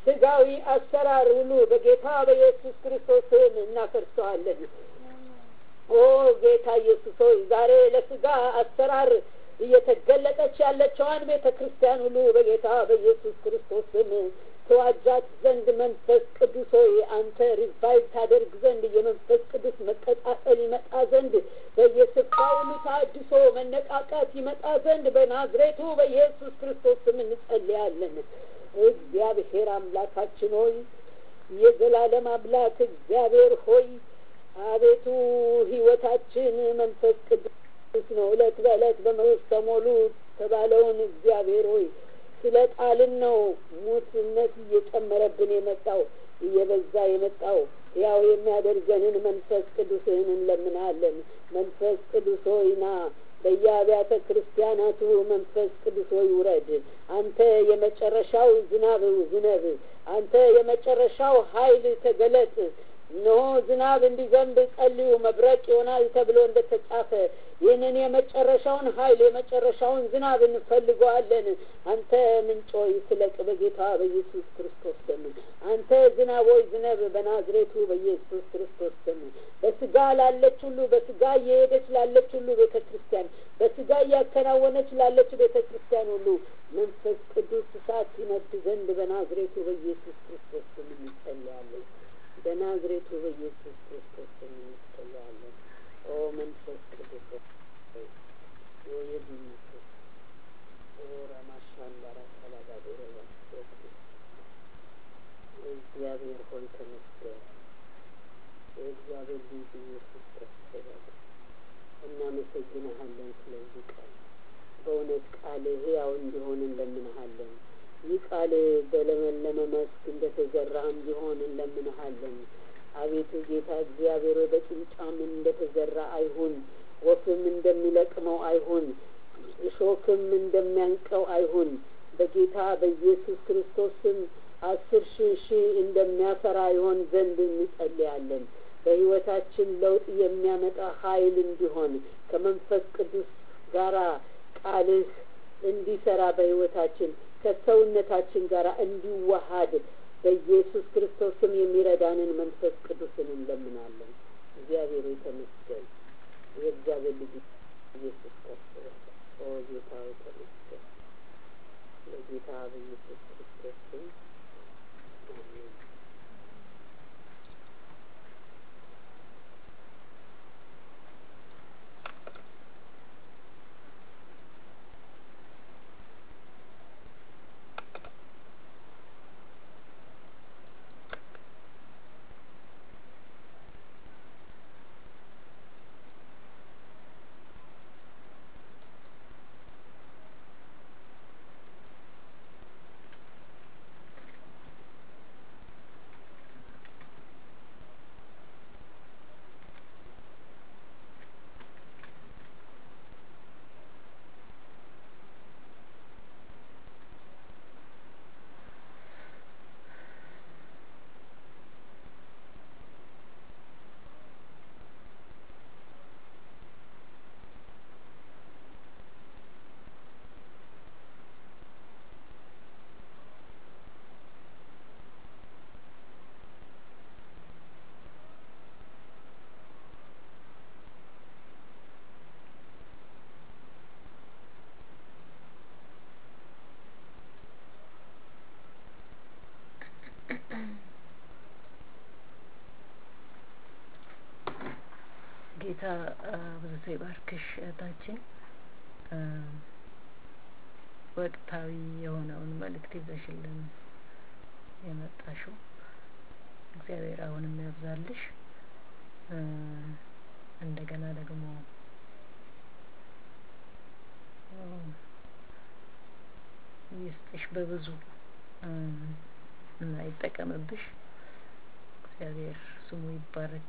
[SPEAKER 2] ስጋዊ አሰራር ሁሉ በጌታ በኢየሱስ ክርስቶስ ስም እናፈርሰዋለን። ኦ ጌታ ኢየሱስ ሆይ ዛሬ ለስጋ አሰራር እየተገለጠች ያለችዋን ቤተ ክርስቲያን ሁሉ በጌታ በኢየሱስ ክርስቶስ ስም ተዋጃት ዘንድ መንፈስ ቅዱስ ሆይ አንተ ሪቫይቭ ታደርግ ዘንድ የመንፈስ ቅዱስ መቀጣጠል ይመጣ ዘንድ በየስፍራው ሁሉ ታድሶ መነቃቃት ይመጣ ዘንድ በናዝሬቱ በኢየሱስ ክርስቶስ ስም እንጸልያለን። እግዚአብሔር አምላካችን ሆይ የዘላለም አምላክ እግዚአብሔር ሆይ አቤቱ ሕይወታችን መንፈስ ቅዱስ ነው። ዕለት በዕለት በመንፈስ ተሞሉ ተባለውን እግዚአብሔር ሆይ ስለ ጣልን ነው ሙትነት እየጨመረብን የመጣው እየበዛ የመጣው ያው የሚያደርገንን መንፈስ ቅዱስህን እንለምናለን። መንፈስ ቅዱስ ሆይ ና በየአብያተ ክርስቲያናቱ መንፈስ ቅዱስ ሆይ ውረድ። አንተ የመጨረሻው ዝናብ ዝነብ። አንተ የመጨረሻው ኃይል ተገለጥ። እነሆ ዝናብ እንዲዘንብ ጸልዩ፣ መብረቅ ይሆናል ተብሎ እንደተጻፈ ይህንን የመጨረሻውን ኃይል የመጨረሻውን ዝናብ እንፈልገዋለን። አንተ ምንጮይ ስለቅ በጌታ በኢየሱስ ክርስቶስ ስም። አንተ ዝናቦይ ዝነብ በናዝሬቱ በኢየሱስ ክርስቶስ ስም። በስጋ ላለች ሁሉ በስጋ እየሄደች ላለች ሁሉ ቤተ ክርስቲያን በስጋ እያከናወነች ላለች ቤተ ክርስቲያን ሁሉ መንፈስ ቅዱስ እሳት ይነድ ዘንድ በናዝሬቱ በኢየሱስ ክርስቶስ ስም እንጸልያለን። በናዝሬቱ በኢየሱስ ክርስቶስ ስም እንጸልያለን። ኦ መንፈስ ቅዱስ ሆይ የድንስስ ኦ ራማሻንዳራ ሰላዳዶረ እግዚአብሔር ሆይ ተመስገን። የእግዚአብሔር ልጅ ኢየሱስ ክርስቶስ እናመሰግንሃለን ስለዚህ ቃል በእውነት ቃል ሕያው እንዲሆን እንለምንሃለን። ይህ ቃል በለመለመ መስክ እንደተዘራ እንዲሆን እንለምንሃለን። አቤቱ ጌታ እግዚአብሔር በጭንጫም እንደተዘራ አይሁን፣ ወፍም እንደሚለቅመው አይሁን፣ እሾክም እንደሚያንቀው አይሁን። በጌታ በኢየሱስ ክርስቶስ ስም አስር ሺህ ሺህ እንደሚያፈራ ይሆን ዘንድ እንጸልያለን። በሕይወታችን ለውጥ የሚያመጣ ኃይል እንዲሆን ከመንፈስ ቅዱስ ጋራ ቃልህ እንዲሰራ በሕይወታችን ከሰውነታችን ጋር እንዲዋሃድ በኢየሱስ ክርስቶስ ስም የሚረዳንን መንፈስ ቅዱስን እንለምናለን። እግዚአብሔር የተመስገን። የእግዚአብሔር ልጅ ኢየሱስ ክርስቶስ ኦ ጌታ የተመስገን። ለጌታ በኢየሱስ ክርስቶስ ስም አሜን።
[SPEAKER 3] ጌታ ብዙ ሰው ይባርክሽ እህታችን። ወቅታዊ የሆነውን መልእክት ይዘሽልን የመጣሽው እግዚአብሔር አሁንም ያብዛልሽ። እንደገና ደግሞ ይስጥሽ በብዙ እና ይጠቀምብሽ። እግዚአብሔር ስሙ ይባረክ።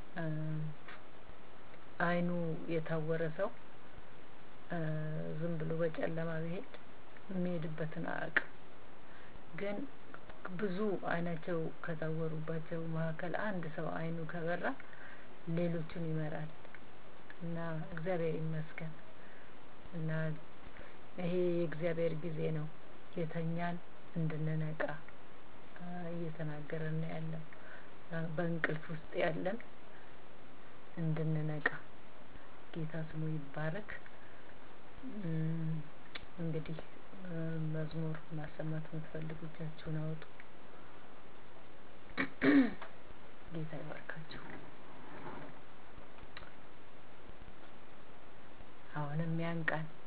[SPEAKER 3] አይኑ የታወረ ሰው ዝም ብሎ በጨለማ ቢሄድ የሚሄድበትን አያውቅም። ግን ብዙ አይናቸው ከታወሩባቸው መካከል አንድ ሰው አይኑ ከበራ ሌሎቹን ይመራል እና እግዚአብሔር ይመስገን እና ይሄ የእግዚአብሔር ጊዜ ነው የተኛን እንድንነቃ እየተናገረን ያለው በእንቅልፍ ውስጥ ያለን እንድንነቃ ጌታ ስሙ ይባረክ። እንግዲህ መዝሙር ማሰማት የምትፈልጉ እጃችሁን አውጡ። ጌታ ይባርካችሁ። አሁንም ያን ቃል